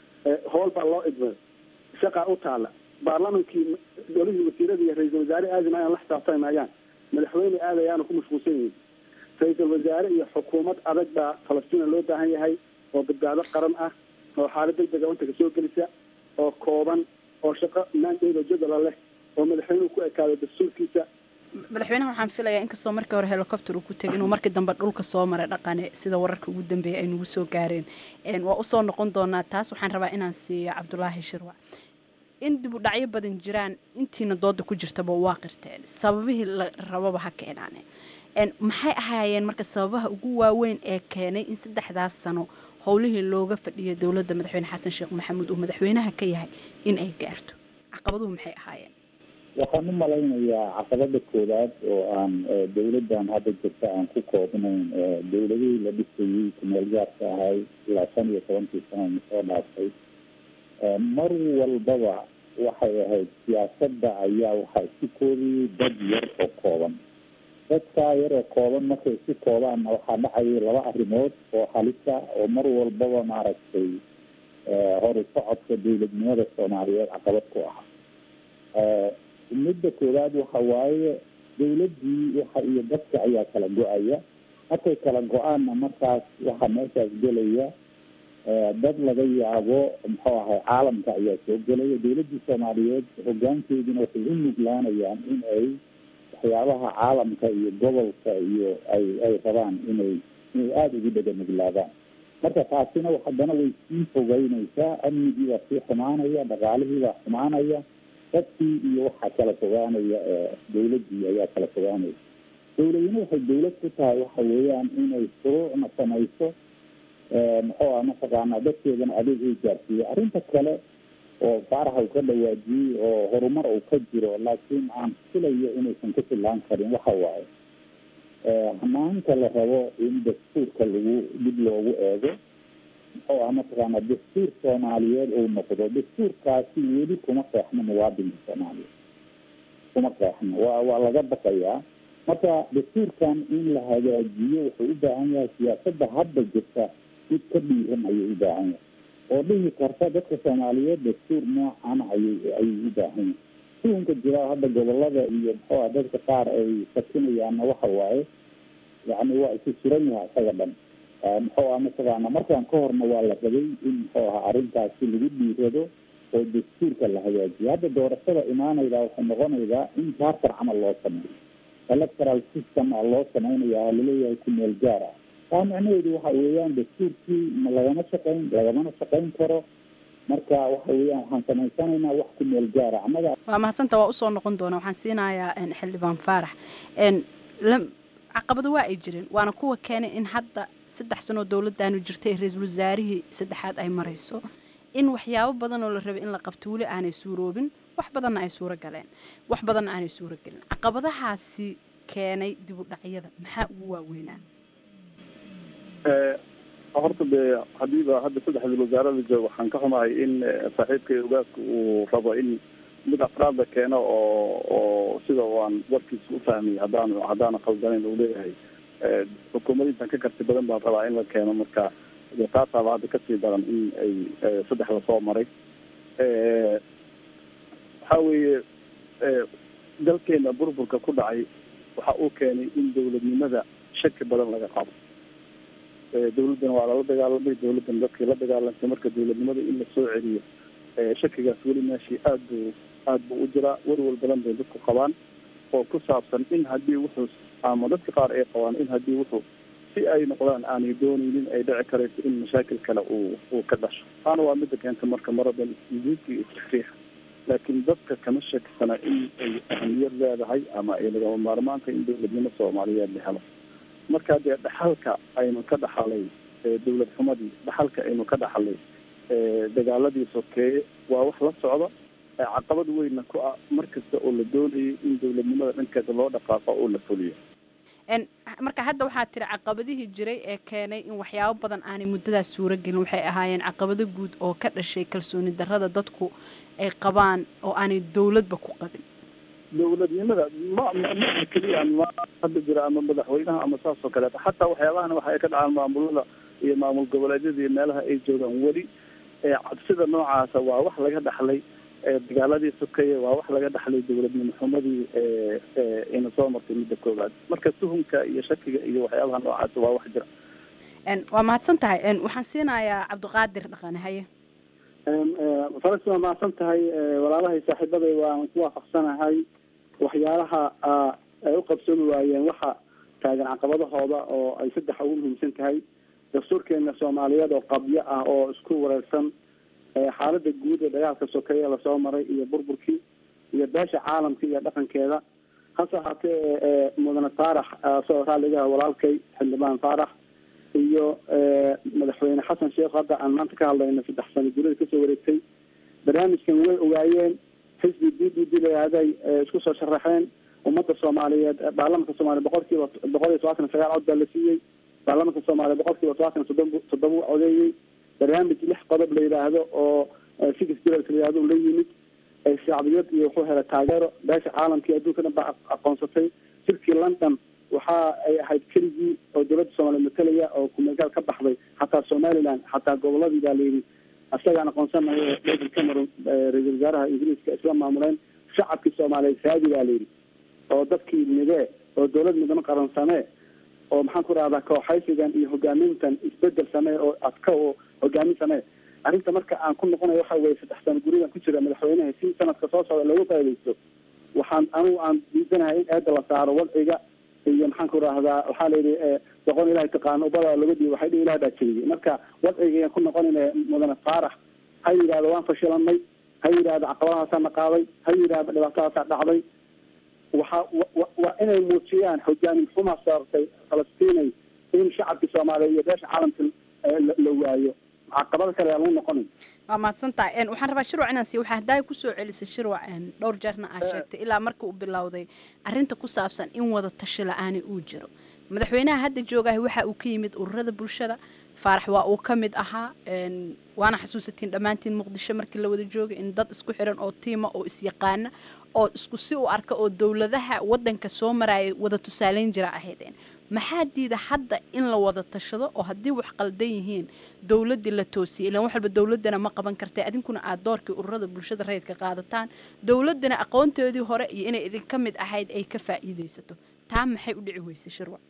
howl baa loo idmay shaqaa u taala baarlamankii golihii wasiirada iyo ra-iisul wasaare aadi maayaan la xisaabtami maayaan madaxweyne aadayaana ku mashquulsan yihiin ra-iisul wasaare iyo xukuumad adag baa falastiina loo baahan yahay oo badbaado qaran ah oo xaalad degdega wantaga soo gelisa oo kooban oo shaqo maandeeda jadala leh oo madaxweynuhu ku ekaado dastuurkiisa
madaxweynaha waxaan filayaa inkastoo markii hore helicopter uu ku tegay inuu markii dambe dhulka soo maray dhaqane sida wararka ugu dambeeyay ay nagu soo gaareen waa usoo noqon doonaa taas waxaan rabaa inaan siiyo cabdulaahi shirwac in dib u dhacyo badan jiraan intiina dooda ku jirtaba waa qirteen sababihii la rababa ha keenaane maxay ahaayeen marka sababaha ugu waaweyn ee keenay in saddexdaas sano howlihii looga fadhiyay dowladda madaxweyne xasan sheekh maxamuud uu madaxweynaha ka yahay in ay gaarto caqabaduhu maxay ahaayeen
waxaan u malaynayaa caqabada koowaad oo aan dawladdan hadda jirta aan ku koobnayn dawladihii la dhisayey kumeel gaarka ahay ilaa shan iyo tobankii sana soo dhaaftay mar walbaba waxay ahayd siyaasadda ayaa waxaa isku koobiyey dad yar oo kooban dadkaa yar oo kooban markay isku koobaanna waxaa dhacayay laba arrimood oo halisa oo mar walbaba maaragtay hori socodka dawladnimada soomaaliyeed caqabad ku ah midda koowaad waxa waaye dawladdii waxa iyo dadka ayaa kala go-aya markay kala go-aanna markaas waxaa meeshaas gelaya dad laga yaabo muxuu ahay caalamka ayaa soo gelaya dawladdii soomaaliyeed hogaankeeduna waxay u nuglaanayaan in ay waxyaabaha caalamka iyo gobolka iyo ay ay rabaan inay inay aada ugu dhega nuglaadaan marka taasina haddana way sii fogeynaysaa amnigii baa sii xumaanaya dhaqaalihii baa xumaanaya dadkii iyo waxaa kala fogaanaya dawladdii ayaa kala fogaanaya dawladina waxay dawlad ku tahay waxa weeyaan inay shuruucna samayso muxuu ah mataqaanaa dadkeedana adeeg ay gaarsiiyo arrinta kale oo faaraha uu ka dhawaajiyey oo horumar uu ka jiro laakiin aan filayo inaysan ku fillaan karin waxa waaye hamaanka la rabo in dastuurka lagu dib loogu eego muxuu ah mataqaanaa dastuur soomaaliyeed uu noqdo dastuurkaasi weli kuma qeexno muwaadinka soomaaliyeed kuma qeexno waa waa laga baqayaa marka dastuurkan in la hagaajiyo wuxuu u baahan yahay siyaasadda hadda jirta mid ka dhiiran ayuu u baahan yahay oo dhihi karta dadka soomaaliyeed dastuur noocan ayay ayay u baahan yahay suunka jira hadda gobolada iyo muxuu ah dadka qaar ay sakinayaanna waxa waaye yacni waa isu suran yahay isaga dhan muxuu ah mataqaana markaan ka horna waa la rabay in muxuu aha arrintaasi lagu dhiirado oo dastuurka la hagaajiyo hadda doorashada imaanaydaa waxay noqonaydaa in charter camal loo sameeyo electoral system a loo sameynaya laleeyahay ku meel gaar ah taa macnaheedu waxa weeyaan dastuurkii ma lagama shaqayn lagamana shaqayn karo marka waxa weeyaan waxaan samaysanaynaa wax ku meel gaara annaga
waa mahadsanta waa usoo noqon doona waxaan siinayaa xildhibaan faarax caqabado waa ay jireen waana kuwa keenay in hadda saddex sanoo dowladdaanu jirtay ra-iisul wasaarihii saddexaad ay marayso in waxyaabo badan oo la rabay in la qabto weli aanay suuroobin wax badanna ay suuro galeen wax badanna aanay suuro gelin caqabadahaasi keenay dib u dhacyada maxaa ugu waaweynaa
horta dee hadiiba hadda saddexdii wasaarada jooga waxaan ka xumahay in saaxiibkay ogaaska uu rabo in mid afraadda keeno oo oo sida aan warkiisa u fahmay haddaan haddaana khaldanayn uu leeyahay xukuumadintan ka karti badan baan rabaa in la keeno marka taasaaba hadda kasii daran in ay saddexda soo maray waxa weeye dalkeena burburka ku dhacay waxa uu keenay in dawladnimada shaki badan laga qabo dawladdana waa lala dagaalamay dawladdan dadkii la dagaalantay marka dawladnimada in la soo celiyo shakigaas weli meeshii aad buu aad buu u jiraa welwel badan bay dadku qabaan oo ku saabsan in haddii wuxuu ama dadka qaar ay qabaan in haddii wuxuu si ay noqdaan aanay dooneynin ay dhici karayso in mashaakil kale uu uu ka dhasho taana waa midda keenta marka maradan yuhuudka iyo takriixa laakiin dadka kama shakisana in ay ahamiyad leedahay ama ay lagama maarmaanta in dawladnimo soomaaliyeed la helo marka dee dhaxalka aynu ka dhaxalay dawlad xumadii dhaxalka aynu ka dhaxalay dagaaladii sokeeye waa wax la socda caqabad weynna ku ah mar kasta oo la doonayay in dawladnimada dhankeeda loo dhaqaaqo oo la fuliyo
marka hadda waxaa tiri caqabadihii jiray ee keenay in waxyaabo badan aanay muddadaas suuro gelin waxay ahaayeen caqabado guud oo ka dhashay kalsooni darrada dadku ay qabaan oo aanay dowladba ku qabin
dawladnimada ma ma keliya ma hadda jira ama madaxweynaha ama saas oo kaleeta xataa waxyaabahana waxa ay ka dhacaan maamulada iyo maamul goboleedyada iyo meelaha ay joogaan weli cabsida noocaasa waa wax laga dhaxlay dagaaladii sokeeye waa wax laga dhaxlay dawladnimo xumadii ina soo martay midda koowaad marka tuhumka iyo shakiga iyo waxyaabaha noocaasa waa wax jira
waa mahadsan tahay waxaan siinayaa cabdiqaadir dhaqane haye
faras waa mahadsan tahay walaalahay saaxiibaday waan ku waafaqsanahay waxyaalaha ay u qabsoomi waayeen waxa taagan caqabadahooda oo ay saddexa ugu muhiimsan tahay dastuurkeena soomaaliyeed oo qabyo ah oo isku wareersan xaalada guud ee dagaalka sokeeye lasoo maray iyo burburkii iyo beesha caalamka iyo dhaqankeeda hase ahaatee mudane faarax soo raalligaha walaalkay xildhibaan faarax iyo madaxweyne xasan sheekh hadda aan maanta ka hadlayno saddex sano gurida kasoo wareegtay barnaamijkan way ogaayeen
xisbi d d d layihahday isku soo sharaxeen ummadda soomaaliyeed baarlamanka soomaaliya boqol kiiba boqol iyo todobaatan iyo sagaal cod baa la siiyey baarlamanka soomaaliya boqol kiiba todobaatan iyo toddoba toddoba u codeeyey barnaamij lix qodob la yidhaahdo oo six pillars la yidhahdo la yimid shacbiyad iyo wuxuu helay taageero beesha caalamkii adduunka dhan baa aqoonsatay shirkii london waxa ay ahayd keligii oo dowladda soomaaliya matalaya oo kumegaal ka baxday xataa somaliland xataa goboladii baa layidhi isagaan aqoonsanayo david cameron ra-isul wasaaraha ingiriiska isla maamuleen shacabkii soomaaliyeed raadi baa layidhi oo dadkii midee oo dowlad midnimo qaran samee oo maxaan ku rahdaa kooxaysigan iyo hogaamintan isbedel samee oo adka oo hogaamin samee arrinta marka aan ku noqonayo waxa weye saddex sano gurigan ku jira madaxweynaha si sanadka soo socda looga faa'idaysto waxaan anigu aan diidanahay in eedda la saaro wadciga iyo maxaan ku rahdaa waxaa layidhi doqon ilahay taqaano ubada laga dhiibo waxay dhihi ilaah baa jebiyey marka wadciga ku noqonayna mudane faarax ha yidhahdo waan fashilanay ha yidhahdo caqabadahaasaa na qaaday ha yidhahdo dhibaatadaasaa dhacday waxa waa inay muujiyaan hogaamin xumaa saartay falastiinay in shacabkii soomaaliya iyo beesha caalamka la waayo caqabada kale aa lagu noqonayo
waa mahadsantahay waxaan rabaa shirwac inaan siiyo waxaa haddaay kusoo celisay shirwac dhowr jeerna aa sheegtay ilaa marka uu bilowday arrinta ku saabsan in wada tashi la-aani uu jiro madaxweynaha hadda joogahay waxa uu ka yimid ururada bulshada faarax waa uu ka mid ahaa waana xasuusatiin dhammaantiin muqdisho markii la wada joogay in dad isku xiran oo tiima oo isyaqaana oo isku si u arka oo dowladaha wadanka soo maraya wada tusaaleyn jira ahaydeen maxaa diida hadda in la wada tashado oo haddii wax qaldan yihiin dowladdii la toosiyay ilaan wax walba dowladdana ma qaban kartay adinkuna aad doorkii ururada bulshada rayidka qaadataan dowladdana aqoonteedii hore iyo inay idinka mid ahayd ay ka faa'iidaysato taa maxay u dhici weysay shirwac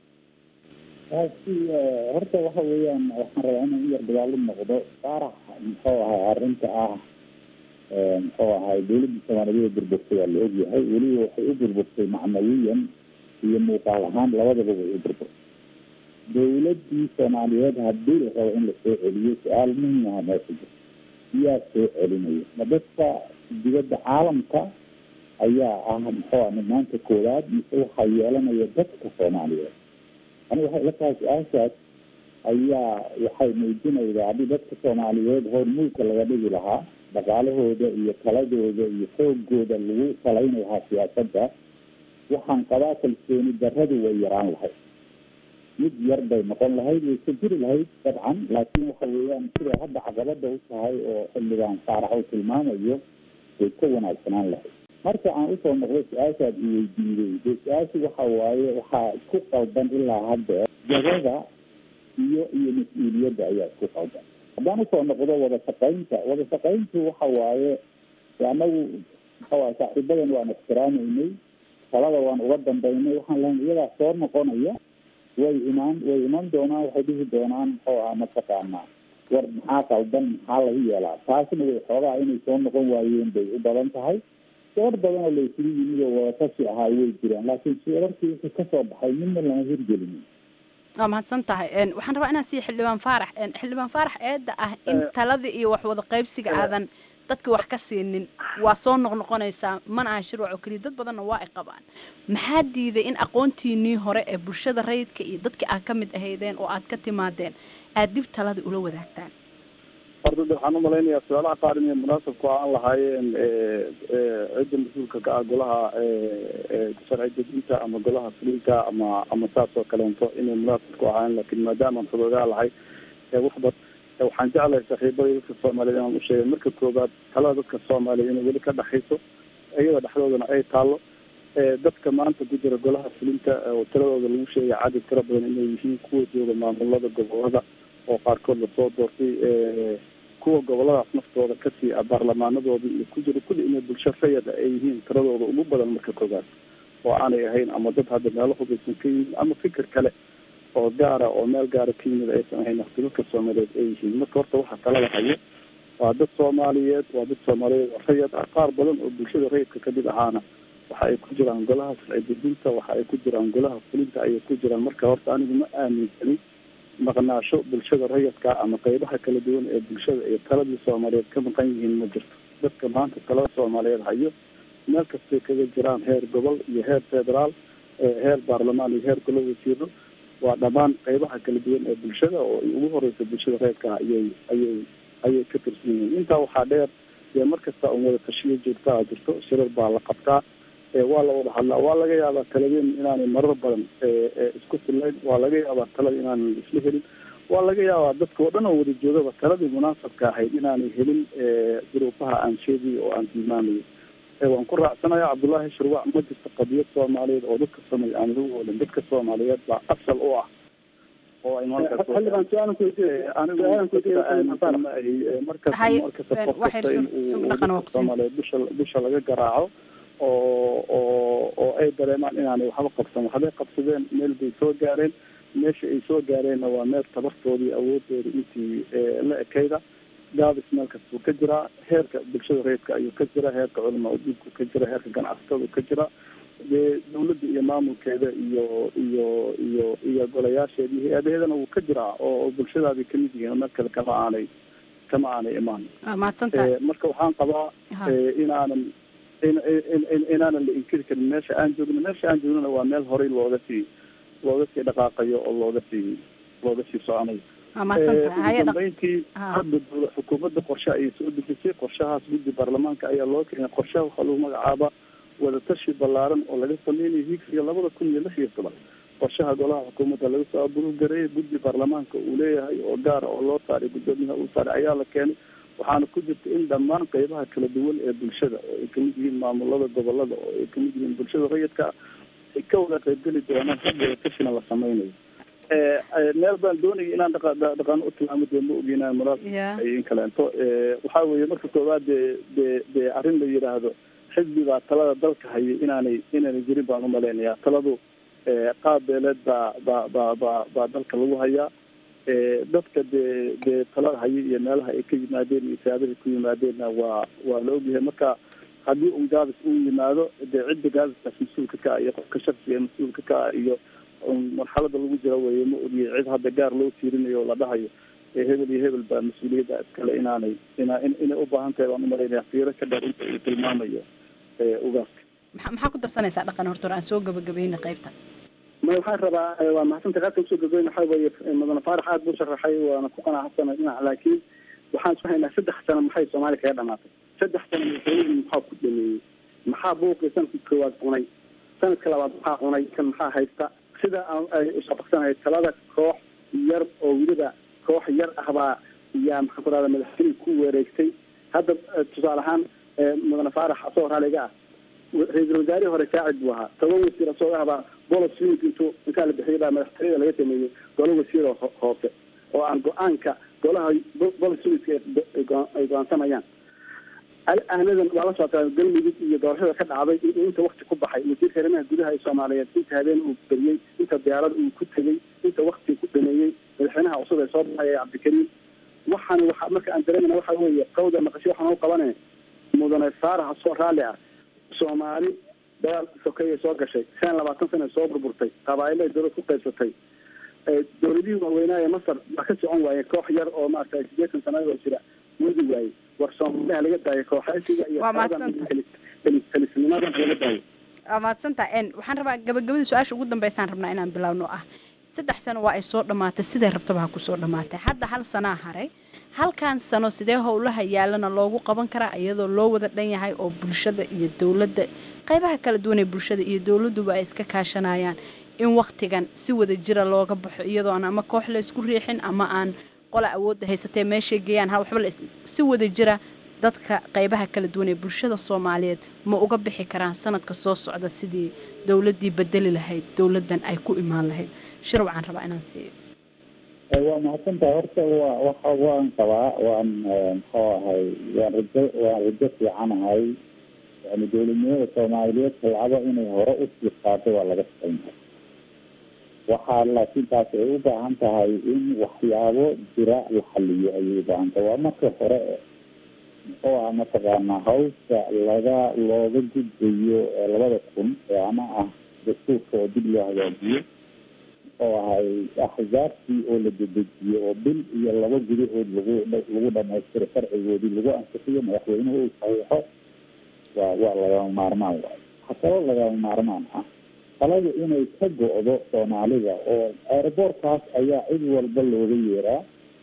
taasi horta waxa weeyaan waxaan rabaa inaan u yar dagaalo noqdo faarax muxuu ahay arrinta ah muxuu ahay dowladda soomaaliyeed burburtay waa la ogyahay weliba waxay u burburtay macnawiyan iyo muuqaal ahaan labadaba way u burburtay dowladdii soomaaliyeed haddii la rabo in lasoo celiyo su-aal muhim aha meesha jira yaa soo celinaya ma dadka dibadda caalamka ayaa ah muxuu ah maanta koowaad mise waxaa yeelanaya dadka soomaaliyeed aniga waxay ila tahay su-aashaas ayaa waxay muujinaydaa haddii dadka soomaaliyeed hormuudka laga dhigi lahaa dhaqaalahooda iyo taladooda iyo xoogooda lagu salayn lahaa siyaasadda waxaan qabaa kalsooni darradu way yaraan lahayd mid yar bay noqon lahayd way ka jiri lahayd dabcan laakiin waxa weeyaan siday hadda caqabada u tahay oo xildhibaan faarax uu tilmaamayo way ka wanaagsanaan lahayd marka aan usoo noqdo su-aashaad iweydiiday dee su-aashu waxa waaye waxaa isku qaldan ilaa hadda jagada iyo iyo mas-uuliyadda ayaa isku qaldan haddaan usoo noqdo wada shaqaynta wada shaqayntu waxa waaye anagu maxaa saaxiibadan waan ixtiraameynay talada waan uga dambeynay waxaan lahayn iyadaa soo noqonaya way imaan way iman doonaan waxay dhihi doonaan muxuu ah mataqaanaa war maxaa qaldan maxaa lagu yeelaa taasna way xoogaa inay soo noqon waayeen bay u badan tahay door badan oo la isugu yimid oo wadatashi ahaa way jiraan laakiin shirarkii wixii kasoo baxay midna lama hirgelinin
waa mahadsan tahay waxaan rabaa inaan siiya xildhibaan faarax xildhibaan faarax eedda ah in taladii iyo wax wada qaybsiga aadan dadka wax ka siinin waa soo noqnoqonaysaa mana aha shirwac oo keliya dad badanna waa ay qabaan maxaa diiday in aqoontiinii hore ee bulshada rayidka iyo dadkii aad ka mid ahaydeen oo aad ka timaadeen aad dib taladii ula wadaagtaan
horta de waxaan umalaynayaa su-aalaha qaar inay munaasabku aan lahaayeen cidda mas-uulka ka ah golaha sharci dejinta ama golaha fulinta ama ama saas oo kaleento inay munaasabku ahaayeen laakiin maadaama aan xudoogaa lahay waxba waxaan jeclahay saaxiibada dadka soomaaliyeed inaan u sheegay marka koobaad talada dadka soomaaliya inay weli ka dhexayso iyada dhexdoodana ay taalo dadka maanta ku jira golaha fulinta oo tiradooda lagu sheegay cadad tira badan inay yihiin kuwa jooga maamulada gobolada oo qaarkood lasoo doortay kuwa goboladaas naftooda kasii a baarlamaanadooda iyo ku jira kulli inay bulsho rayada ay yihiin tiradooda ugu badan marka koobaad oo aanay ahayn ama dad hadda meelo hubaysan ka yimid ama fikir kale oo gaara oo meel gaara ka yimid aysan ahayn waqti dadka soomaaliyeed ay yihiin marka horta waxaa talada hayo waa dad soomaaliyeed waa dad soomaaliyeed oo rayad ah qaar badan oo bulshada rayidka kamid ahaana waxa ay ku jiraan golaha sharci dejinta waxa ay ku jiraan golaha fulinta ayay ku jiraan marka horta anigu ma aaminsanin maqnaasho bulshada rayidka ama qeybaha kala duwan ee bulshada iyo taladii soomaaliyeed ka maqan yihiin ma jirto dadka maanta talada soomaaliyeed hayo meel kastay kaga jiraan heer gobol iyo heer federaal heer baarlamaan iyo heer golo wasiiro waa dhammaan qeybaha kala duwan ee bulshada oo ugu horeysa bulshada reerka ayay ayay ayay ka tirsan yihiin intaa waxaa dheer dee mar kasta un wada tashiyo joogtaa jirto shirar baa la qabtaa waa la wada hadlaa waa laga yaabaa taladeen inaanay marar badan isku fillayn waa laga yaabaa talada inaanan isla helin waa laga yaabaa dadka oo dhan oo wada joogaba taladii munaasabka ahayd inaanay helin duruufaha aan sheegayo oo aan tilmaamayo waan ku raacsanaya cabdullaahi shurwac ma jirto qadiyad soomaaliyeed oo dadka samay aan lagu oolin dadka soomaaliyeed baa asal u ah oo ay
xildhibaan su-aalan ku
soomaaliyeed bisha bisha laga garaaco oo oo oo ay dareemaan inaanay waxba qabsan waxbay qabsadeen meel bay soo gaareen meesha ay soo gaareenna waa meel tabartoodii awoodooda intii la ekayda gaabis meel kastuu ka jiraa heerka bulshada reedka ayuu ka jira heerka culamaa udiinku ka jira heerka ganacsatada ka jira dee dawladda iyo maamulkeeda iyo iyo iyo iyo golayaasheeda iyo hay-adaheedana wuu ka jiraa oo bulshadaabay kamid yihiin meel kale kama aanay kama aanay imaan marka waxaan qabaa inaanan inaanan la inkiri karin meesha aan joogno meesha aan joognona waa meel horey looga sii looga sii dhaqaaqayo oo looga sii looga sii soconayo dambeyntii hadda dowla xukuumadda qorshe ayay soo dejisay qorshahaas guddi baarlamaanka ayaa loo keenay qorshaha waxaa lagu magacaabaa wadatashi ballaaran oo laga sameynayo higsiga labada kun iyo lix iyo toban qorshaha golaha xukuumadda laga soo aburugareeyay guddi baarlamaanka uu leeyahay oo gaara oo loo saaray guddoomiyaha uu saaray ayaa la keenay waxaana ku jirta in dhammaan qeybaha kala duwan ee bulshada oo ay kamid yihiin maamulada gobolada oo ay kamid yihiin bulshada rayidka ay ka wada qeybgeli doonaan hab wadatashina la sameynayo meel baan doonaya inaan dhaqa dhaqaano u tilmaamo dee ma ogi inaan munaasib in kaleento waxaa weeye marka koowaad dee dee dee arrin la yidhaahdo xisbi baa talada dalka hayay inaanay inaanay jirin baan umalaynayaa taladu qaab beeleed baa baa baa baa baa dalka lagu hayaa dadka dee dee talada hayay iyo meelaha ay ka yimaadeen iyo saabahay ku yimaadeenna waa waa la ogyahay marka haddii un gaabis uu yimaado dee cidda gaabiskaas mas-uulka ka ah iyo qofka shaksiga ee mas-uulka ka ah iyo marxalada lagu jira weye ma ogiyay cid hadda gaar loo tiirinayo oo la dhahayo hebel iyo hebel baa mas-uuliyadda iskale inaanay ina inay u baahan tahay baan umalaynaya fiiro ka dheer inta uu tilmaamayo ugaaska
maxaa ku darsanaysaa dhaqan horta aan soo gabagabayna qaybta
ma waxaan rabaa waa mahadsantahay qaadka usoo gabagabayna waxaa weeye mudane faarax aad buu sharaxay waana ku qanacsana dhinac laakiin waxaan isku haynaa saddex sano maxay soomaaliya kaga dhamaatay saddex sano madaxweynihii maxaa ku dhameeyey maxaa buuqii sanadkii koowaad cunay sanadka labaad maxaa cunay kan maxaa haysta sida ay usabaqsanahay talada koox yar oo weliba koox yar ah baa yaa maxaan ku rahda madaxweyne ku wareegtay hadda tusaale ahaan mudane faarax asagoo raaliga ah ra-iisul wasaarihii hore saacid buu ahaa toban wasiir asagoo ahbaa bolos unit intuu intaa la bixiyay baa madaxtooyada laga sameeyey golo wasiiroo hoose oo aan go-aanka golaha bolos unitka ay go-aansanayaan ahnadan waa la socotaa galmudug iyo doorashada ka dhacday in inta wakti ku baxay wasiirka arrimaha gudaha ee soomaaliyeed inta habeen uu beriyey inta diyaarada uu ku tegey inta wakti ku dhameeyey madaxweynaha cusub ee soo baxay ee cabdikariim waxaan waxa marka aan dareemana waxa weeye qawda naqasho waxaan u qabane mudane faarax soo raalli ah soomaali dagaal sokeeyay soo gashay shan labaatan sana soo burburtay qabaailay dowlad ku qaybsatay dowladihii waaweynaa ee masar baa ka socon waaye koox yar oo maaragtay sideetan sanadoo jira wadi waaye war soomaaliha laga daayo kooxaysiga iyo talisnimadan laga daayo
waa mahadsantaha waxaan rabaa gabagabada su-aasha ugu dambeysaan rabnaa inaan bilowno ah saddex sano waa ay soo dhammaatay siday rabtaba ha ku soo dhammaatay hadda hal sanaa haray halkan sano sidee howlaha yaalana loogu qaban karaa iyadoo loo wada dhan yahay oo bulshada iyo dowladda qaybaha kala duwan ee bulshada iyo dowladduba ay iska kaashanayaan in waktigan si wada jira looga baxo iyadoo aan ama koox la isku riixin ama aan qola awoodda haysatee meeshay geeyaan ha waxba si wada jira dadka qaybaha kala duwan ee bulshada soomaaliyeed ma uga bixi karaan sanadka soo socda sidii dowladdii bedeli lahayd dowladdan ay ku imaan lahayd shir waxaan rabaa inaan siiyo
waa mahadsantaha horta wa waxa waan qabaa waan muxuu ahay waan rajo waan rajo fiicanahay yani dowladnimada soomaaliyeed talcado inay hore usii qaado waa laga shaqeynaya waxaa laakiin taasi ay u baahan tahay in waxyaabo jira la xaliyo ayay u baahan tahay waa marka hore muxuu ah mataqaanaa hawsha laga looga gudbayo labada kun ee ama ah dastuurka oo dib loo hagaajiyo muxuu ahay axzaabtii oo la dedejiyo oo bil iyo laba gudahood lagu lagu dhamaystiro sharcigoodii lagu ansixiyo madaxweynuhu uu saxiixo waa waa lagama maarmaan waay waxaa kaloo lagama maarmaan ah talada inay ka go-do soomaalida oo aeroboortkaas ayaa cid walba looga yeeraa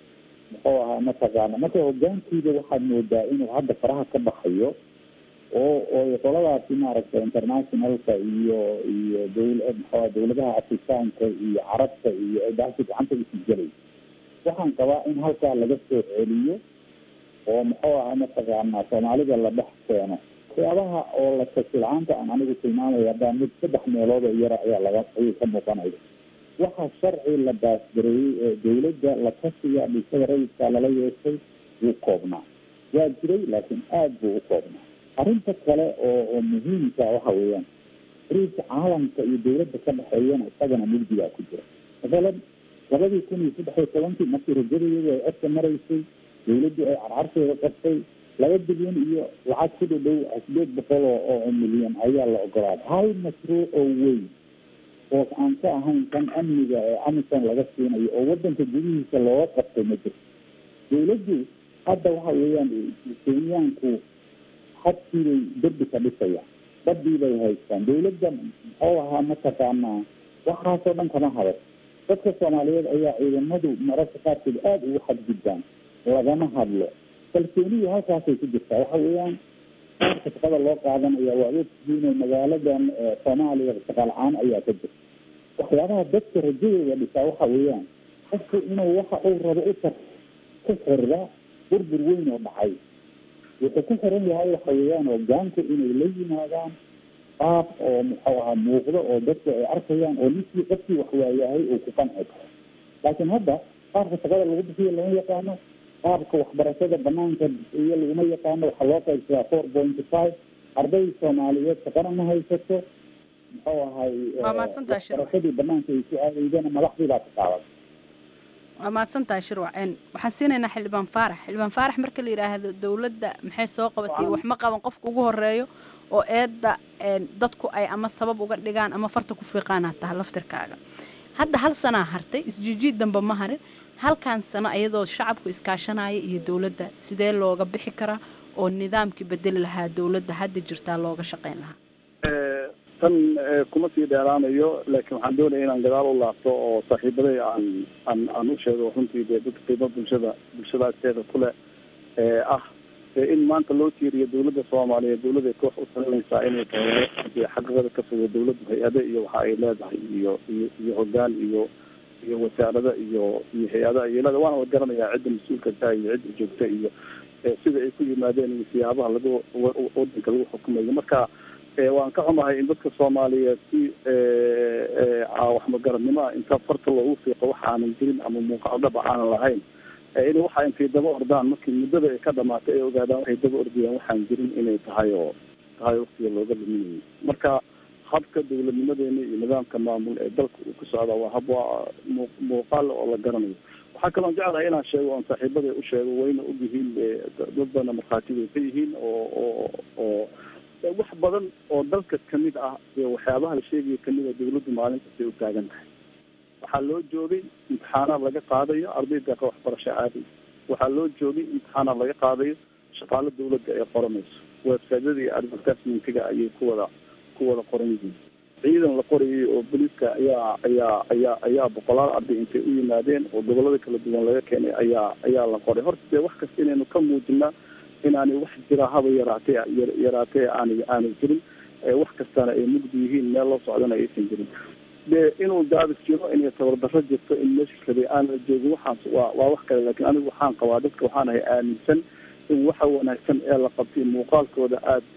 muxuu ahaa mataqaana marka hogaankiida waxaad moodaa inuu hadda faraha ka baxayo oo oo qoladaasi maaragtay internationalka iyo iyo dowl muxua dawladaha afrikaanka iyo carabta iyo daasi gacanta isu gelay waxaan qabaa in halkaa laga soo celiyo oo muxuu ahaa mataqaana soomaalida la dhex keeno waxyaabaha oo la kasi la-aanta aan anigu tilmaamaya haddaa mid saddex meelood oo yara ayaa laga ayay ka muuqanaya waxaa sharci la baasgareeyey ee dawladda la kasiga dhisada rayidka lala yeeshay wuu koobnaa waa jiray laakiin aada buu u koobnaa arrinta kale oo oo muhiimka waxa weeyaan xiriirka caalamka iyo dawladda ka dhexeeyana isagana mugdigaa ku jira masalan labadii kun iyo saddex iyo tobankii markii rajadayadu ay codka maraysay dawladdu ay carcarteeda qabtay laba bilyan iyo lacag ku dhadhow sideed boqol oo oo milyan ayaa la ogolaaday hal mashruuc oo weyn oo aan ka ahayn kan amniga ee amisom laga siinayo oo wadanka gudihiisa looga qabtay ma jirto dawladdu hadda waxa weeyaan kenyaanku hadkiibay derbi ka dhisayaan badii bay haystaan dawladda muxuu ahaa mataqaanaa waxaasoo dhan kama hadas dadka soomaaliyeed ayaa ciidamadu mararka qaarkood aada ugu xadgudbaan lagama hadlo kalsoonidu halkaasay ku jirtaa waxa weeyaan qaarka shaqada loo qaadanaya waa ogtihiin oo magaaladan soomaaliya shaqa la-aan ayaa ka jirta waxyaabaha dadka rajadooda dhisaa waxa weeyaan qofku inuu waxa uu rabo u tar ku xirda burbur weyn oo dhacay wuxuu ku xiran yahay waxa weeyaan hogaanku inay la yimaadaan qaab oo muxuu ahaa muuqdo oo dadku ay arkayaan oo ninkii qofkii wax waayahay uu ku qanci karo laakiin hadda qaabka shaqada lagu bixiyo lama yaqaano qaabka waxbarashada banaanka iyo laguma yaqaano waxaa loo qaybsadaa four point five arday soomaaliyeed shaqana ma haysato muxuu ahay waxbarashadii banaanka ay ku aadaydana madaxdii baa ka qaadan
waa mahadsantahay shirwaceen waxaan siinaynaa xildhibaan faarax xildhibaan faarax marka la yidhaahdo dowladda maxay soo qabatay wax ma qaban qofka ugu horeeyo oo eedda dadku ay ama sabab uga dhigaan ama farta ku fiiqaanaa taha laftirkaaga hadda hal sanaa hartay isjiijiid damba ma harin halkan sano iyadoo shacabku iskaashanaya iyo dowladda sidee looga bixi karaa oo nidaamkii bedeli lahaa dowladda hadda jirtaa looga shaqayn lahaa
tan kuma sii dheeraanayo laakiin waxaan doonaya inaan gadaal u laabto oo saaxiibaday aan aan aan u sheego runtii dee dad qiimo bulshada bulshada agteeda kule ee ah in maanta loo tiiriyo dawladda soomaaliyeed dawladda ay koox u talinaysaa inay tahay dee xaqiiqada ka fogo dawladdu hay-ade iyo waxa ay leedahay iyo iyo iyo hogaan iyo iyo wasaarada iyo iyo hay-adaha iyo leeda waana garanayaa cidda mas-uulka ka iyo cidda joogta iyo sida ay ku yimaadeen iyo siyaabaha lagu wadanka lagu xukumayo marka waan ka xumahay in dadka soomaaliyeed si waxmagaradnimo ah inta farta loogu fiiqo waxa aanan jirin ama muuqaal dhaba aanan lahayn in waxa intay daba ordaan markii muddada ay ka dhamaatay ay ogaadaan waxay daba ordayaan waxaan jirin inay tahay oo tahay waktiga looga luminayay marka habka dawladnimadeena iyo nidaamka maamul ee dalka uu ku socdaa waa hab waa muuqaal oo la garanayo waxaa kaloon jeclahay inaan sheego oon saaxiibada u sheego wayna ogyihiin dad badana markhaatibay ka yihiin oo oo oo wax badan oo dalka kamid ah iyo waxyaabaha la sheegaya kamid a dawladdu maalin kastay u taagan tahay waxaa loo joogay imtixaanaad laga qaadayo arday deeqa waxbarasho aaday waxaa loo joogay imtixaanaad laga qaadayo shaqaalo dawladda ay qoranayso websiteyada iyo advertisementiga ayay ku wada ku wada qoran yihiin ciidan la qorayay oo booliiska ayaa ayaa ayaa ayaa boqolaal arday intay u yimaadeen oo gobolada kala duwan laga keenay ayaa ayaa la qoray horta dee wax kasta inaynu ka muujinaa inaanay wax jira haba yaraatee yaraatee aanay aanay jirin wax kastana ay mugdi yihiin meel loo socdana aysan jirin de inuu daabis jiro inay tabardaro jirto in meesha kale aan la joogin waxaas waa waa wax kale laakiin anigu waxaan qabaa dadka waxaan ahay aaminsan in waxa wanaagsan ee la qabtay muuqaalkooda aada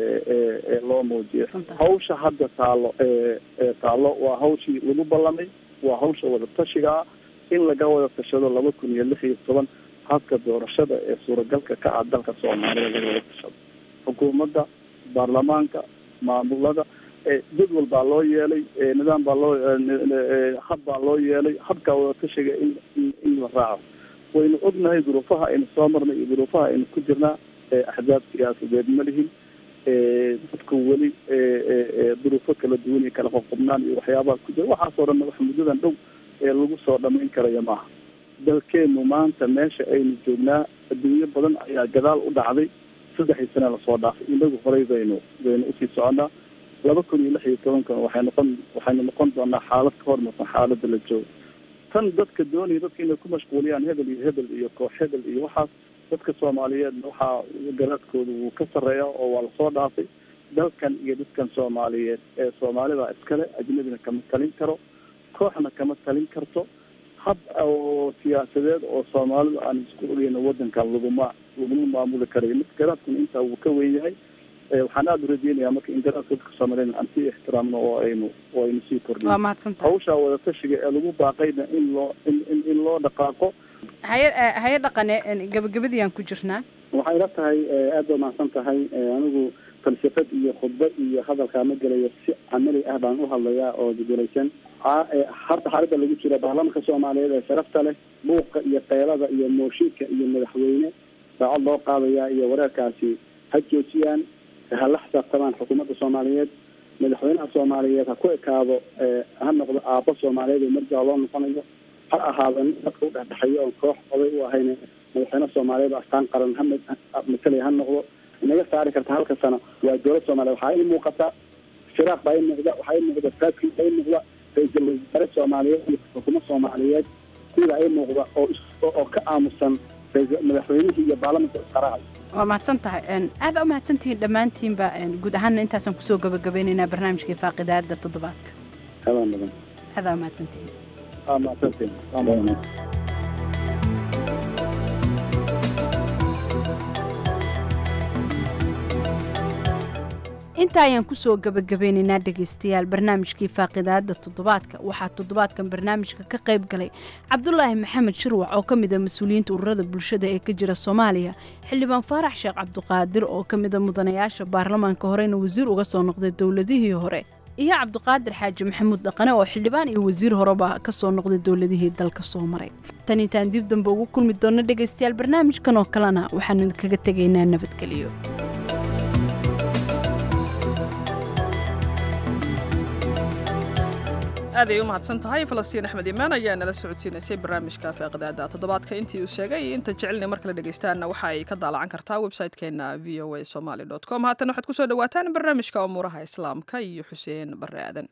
loo muujiyo hawsha hadda taalo taalo waa hawshii lagu ballamay waa hawsha wada tashiga ah in laga wada tashado laba kun iyo lix iyo toban habka doorashada ee suuragalka ka ah dalka soomaaliya laga wada tashado xukuumadda baarlamaanka maamulada jadwal baa loo yeelay nidaam baa loo hab baa loo yeelay habkaa wada tashiga in in la raaco waynu ognahay duruufaha aynu soo marnay iyo duruufaha aynu ku jirnaa axzaab siyaasadeed ma lihin dadku weli duruufo kala duwan iyo kala qobqobnaan iyo waxyaabaha ku jira waxaasoo dhan wax muddadan dhow ee lagu soo dhamayn karaya maaha dalkeenu maanta meesha aynu joognaa adduunyo badan ayaa gadaal u dhacday saddexii sane lasoo dhaafay inagu horey baynu baynu usii soconnaa laba kun iyo lix iyo tobankan waxay noqon waxaynu noqon doonaa xaalad ka hormarsan xaaladda la joogo tan dadka doonaya dadka inay ku mashquuliyaan hebel iyo hebel iyo koox hebel iyo waxaas dadka soomaaliyeed waxaa garaadkooda wuu ka sarreeya oo waa lasoo dhaafay dalkan iyo dadkan soomaaliyeed ee soomaalida iskale ajnabina kama talin karo kooxna kama talin karto hab oo siyaasadeed oo soomaalidu aan isku ogeyno wadankan laguma laguma maamuli karayo mid garaadkuna intaa wuu ka weyn yahay waxaan aada u rajeynayaa marka in garaadka dadka soomaaliyeed aan sii ixtiraamno oo aynu oo aynu sii kordhino
waa mahadsantahay
hawshaa wadatashiga ee lagu baaqayna in loo in in in loo dhaqaaqo
haye haye dhaqane gabagabadii aan ku jirnaa
waxay ila tahay aada ba mahadsan tahay anigu falsafad iyo khudbad iyo hadalkaa ma gelayo si camali ah baan u hadlayaa oo gugulaysan hadda xaaladda lagu jiro baarlamanka soomaaliyeed ee sharafta leh buuqa iyo keylada iyo mooshinka iyo madaxweyne saacad loo qaadaya iyo wareerkaasi ha joojiyaan ha la xisaabtamaan xukuumadda soomaaliyeed madaxweynaha soomaaliyeed ha ku ekaado ha noqdo aabbo soomaaliyeed oo marjaa loo noqonayo ha ahaado nin dadka u dhexdhexeeyo oon koox oday u ahayn madaxweyne soomaaliyeed oo astaan qaran ha matalaya ha noqdo inaga saari karta halka sano waa dowlad soomaaliyeed waxaa ii muuqata firaaq baa ii muuqda waxaa ii muuqda faaskii baa ii muuqda ra-iisul wasaare soomaaliyeed iyo xukuumad soomaaliyeed sidaa ii muuqda oo oo ka aamusan madaxweynihii iyo baarlamanka isqaraha
waa mahadsan tahay aada u mahadsantihiin dhammaantiinba guud ahaanna intaasaan kusoo gabagabeynaynaa barnaamijkii faaqidaada toddobaadka
adaa mudan
aada mahadsantihiin
aa mahadsantihiin
intaa ayaan kusoo gabagabeynaynaa dhegaystayaal barnaamijkii faaqidaada toddobaadka waxaa toddobaadkan barnaamijka ka qayb galay cabdulaahi maxamed shirwac oo ka mid a mas-uuliyiinta ururada bulshada ee ka jira soomaaliya xildhibaan faarax sheekh cabdiqaadir oo ka mid a mudanayaasha baarlamaanka horeyna wasiir uga soo noqday dowladihii hore iyo cabdiqaadir xaaji maxamuud dhaqane oo xildhibaan iyo wasiir horeba ka soo noqday dowladihii dalka soo maray tan intaan dib dambe ugu kulmi doonno dhegaystayaal barnaamijkan oo kalena waxaanu idinkaga tegaynaa nabadgelyo
aad ay u mahadsan tahay falastiin axmed imaan ayaa nala socodsiinaysay barnaamijka faaqidaada toddobaadka intii uu sheegay iyo inta jecelina mar kale dhegaystaanna waxa ay ka daalacan kartaa website-keenna v o a somaly dot com haatan waxaad kusoo dhawaataan barnaamijka umuuraha islaamka iyo xuseen barre aadan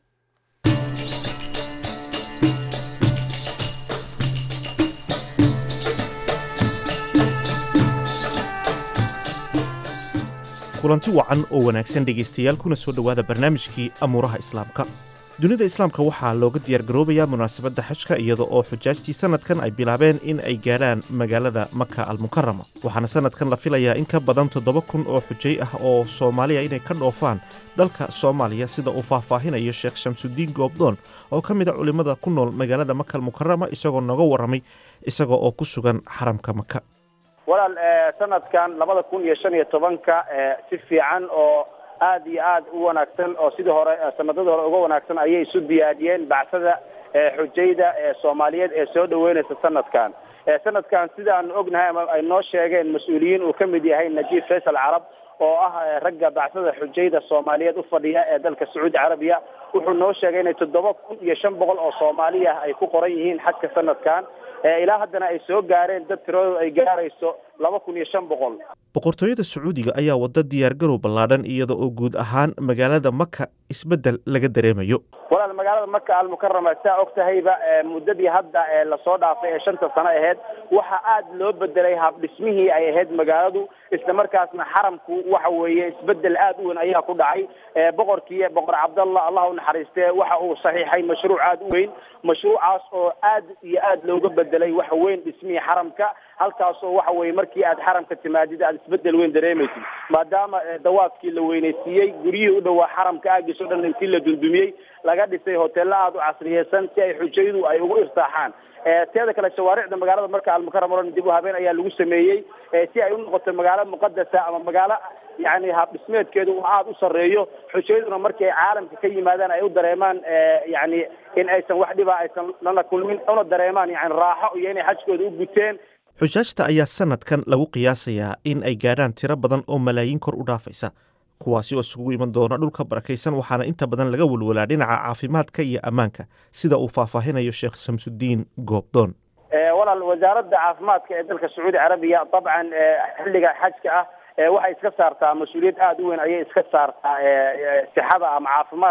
kulanti wacan oo wanaagsan dhegaystayaal kuna soo dhowaada barnaamijkii amuuraha islaamka dunida islaamka waxaa looga diyaargaroobayaa munaasabadda xajka iyada oo xujaajtii sannadkan ay bilaabeen in ay gaadhaan magaalada maka almukarama waxaana sannadkan la filayaa in ka badan toddoba kun oo xujay ah oo soomaaliya inay ka dhoofaan dalka soomaaliya sida uu faahfaahinayo sheekh shamsudiin goobdoon oo ka mid a culimmada ku nool magaalada maka almukarama isagoo nooga warramay isaga oo ku sugan xaramka maka
walaal sanadkan labada kun iyo shan iyo tobanka si fiican oo aad iyo aad u wanaagsan oo sidii hore sanadadii hore uga wanaagsan ayay isu diyaariyeen bacsada xujayda ee soomaaliyeed ee soo dhaweynaysa sanadkan sanadkan sidaanu ognahay ama ay noo sheegeen mas-uuliyiin uu ka mid yahay najiib faysal carab oo ah ragga bacsada xujayda soomaaliyeed u fadhiya ee dalka sacuudi carabiya wuxuu noo sheegay inay toddoba kun iyo shan boqol oo soomaali ah ay ku qoran yihiin xajka sanadkan ilaa haddana ay soo gaareen dad tiradooda ay gaarayso laba kun iyo shan boqol
boqortooyada sacuudiga ayaa wadda diyaargarow ballaadhan iyada oo guud ahaan magaalada maka isbeddel laga dareemayo
walaal magaalada maka almukarama saa og tahayba muddadii hadda ee lasoo dhaafay ee shanta sano aheyd waxaa aad loo bedelay habdhismihii ay ahayd magaaladu isla markaasna xaramku waxa weeye isbedel aad u weyn ayaa ku dhacay boqorkii boqor cabdallah allah u naxariistee waxa uu saxiixay mashruuc aad u weyn mashruucaas oo aad iyo aad looga bedelay waxa weyn dhismihii xaramka halkaas oo waxa weye markii aad xaramka timaadid aad isbedel weyn dareemaysid maadaama dawaadkii la weynaysiiyey guryihii u dhowaa xaramka aagiis o dhan intii la dundumiyey laga dhisay hoteello aada u casriyeysan si ay xujaydu ay ugu irtaaxaan teeda kale shawaaricda magaalada marka almukarama oran dib u habeen ayaa lagu sameeyey si ay u noqoto magaalo muqadasa ama magaalo yani habdhismeedkeedu uu aada u sarreeyo xujayduna markii ay caalamka ka yimaadaan ay u dareemaan yani in aysan wax dhiba aysan lana kulmin una dareemaan yani raaxo iyo inay xajkooda u guteen
xujaajta ayaa sannadkan lagu qiyaasayaa in ay gaadhaan tiro badan oo malaayiin kor u dhaafaysa kuwaasi oo isugu iman doona dhulka barakaysan waxaana inta badan laga welwalaa dhinaca caafimaadka iyo ammaanka sida uu faahfaahinayo sheekh shamsudiin goobdoon
walaal wasaaradda caafimaadka ee dalka sacuudi carabiya dabcan xilliga xajka ah waxay iska saartaa mas-uuliyad aada u weyn ayay iska saartaa sixada ama caafimaadka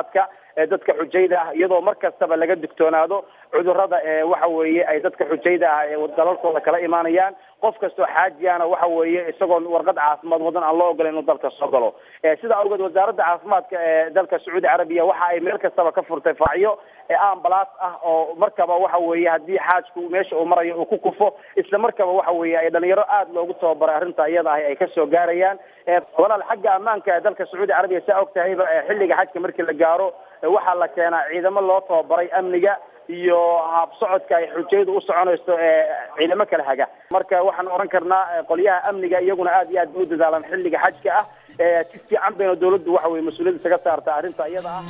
ee dadka xujayda ah iyadoo mar kastaba laga digtoonaado cudurrada ee waxa weeye ay dadka xujayda ah ee dalalkooda kala imaanayaan qof kastoo xaajiyana waxa weeye isagoon warqad caafimaad wadan aan loo ogolan inuu dalka soo galo sidaa awgeed wasaaradda caafimaadka ee dalka sacuudi carabiya waxa ay meel kastaba ka furtay faacyo ee ambalaas ah oo markaba waxa weeye haddii xaajku meesha uu marayo uu ku kufo isla markaba waxa weeye ay dhalinyaro aada loogu tababaray arrinta iyada ahi ay kasoo gaarayaan walaal xagga ammaanka ee dalka sacuudi carabiya saa og tahayba xilliga xajka markii la gaaro waxaa la keenaa ciidamo loo tababaray amniga iyo habsocodka ay xujayadu u soconayso ee ciidamo kala haga marka waxaan oran karnaa qolyaha amniga iyaguna aad iyo aad bay u dadaalaan xilliga xajka ah si fiican bayna dawladdu waxa weye mas-uuliyadda isaga saarta arrinta iyada ah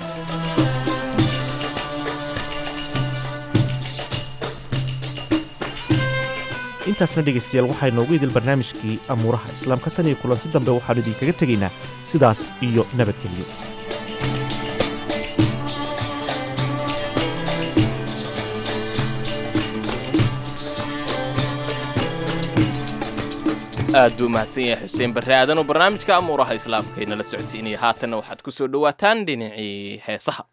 intaasna dhegaystayaal waxaa inoogu idil barnaamijkii amuuraha islaamka tan iyo kulanti dambe waxaanu idinkaga tegaynaa sidaas iyo nabadgelyo
aad buu mahadsan yahay xuseen barre aadan oo barnaamijka amuuraha islaamka inala socodsiinaya haatanna waxaad ku soo dhowaataan dhinacii heesaha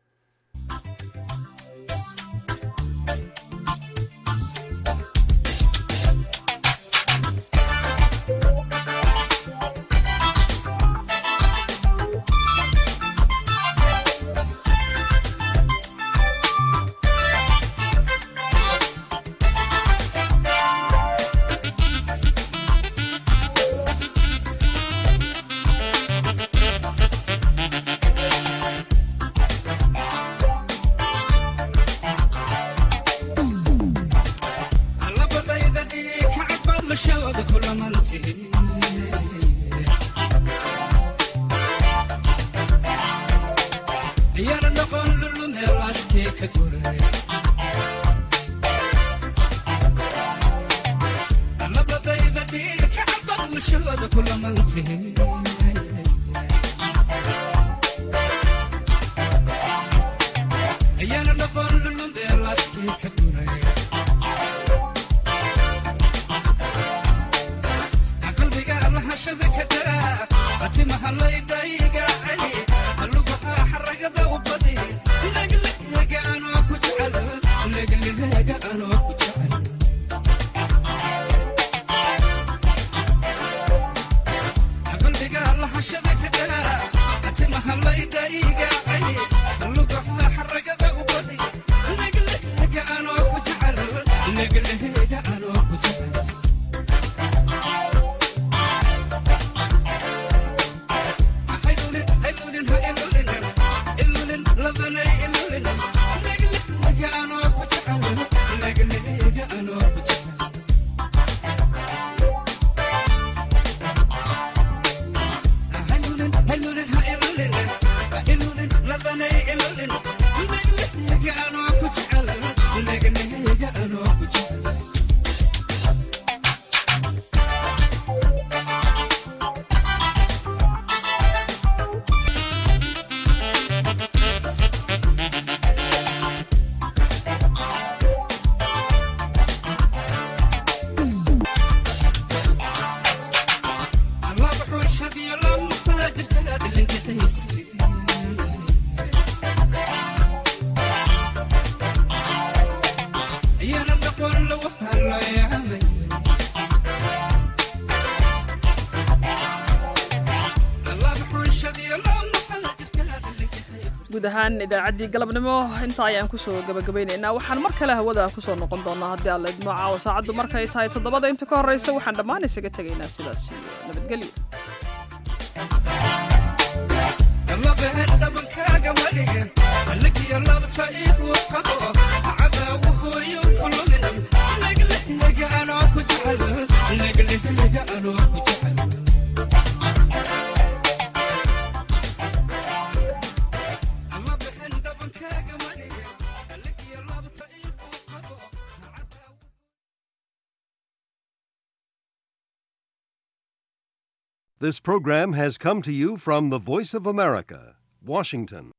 guud ahaan idaacaddii galabnimo inta ayaan kusoo gabagabaynaynaa waxaan mar kale hawada kusoo noqon doonaa haddii alla idmo caawa saacaddu markay tahay toddobada inta ka horraysa waxaan dhammaan isaga tegaynaa sidaas iyo nabadgelyo
This program has come to you from the Voice of America, Washington.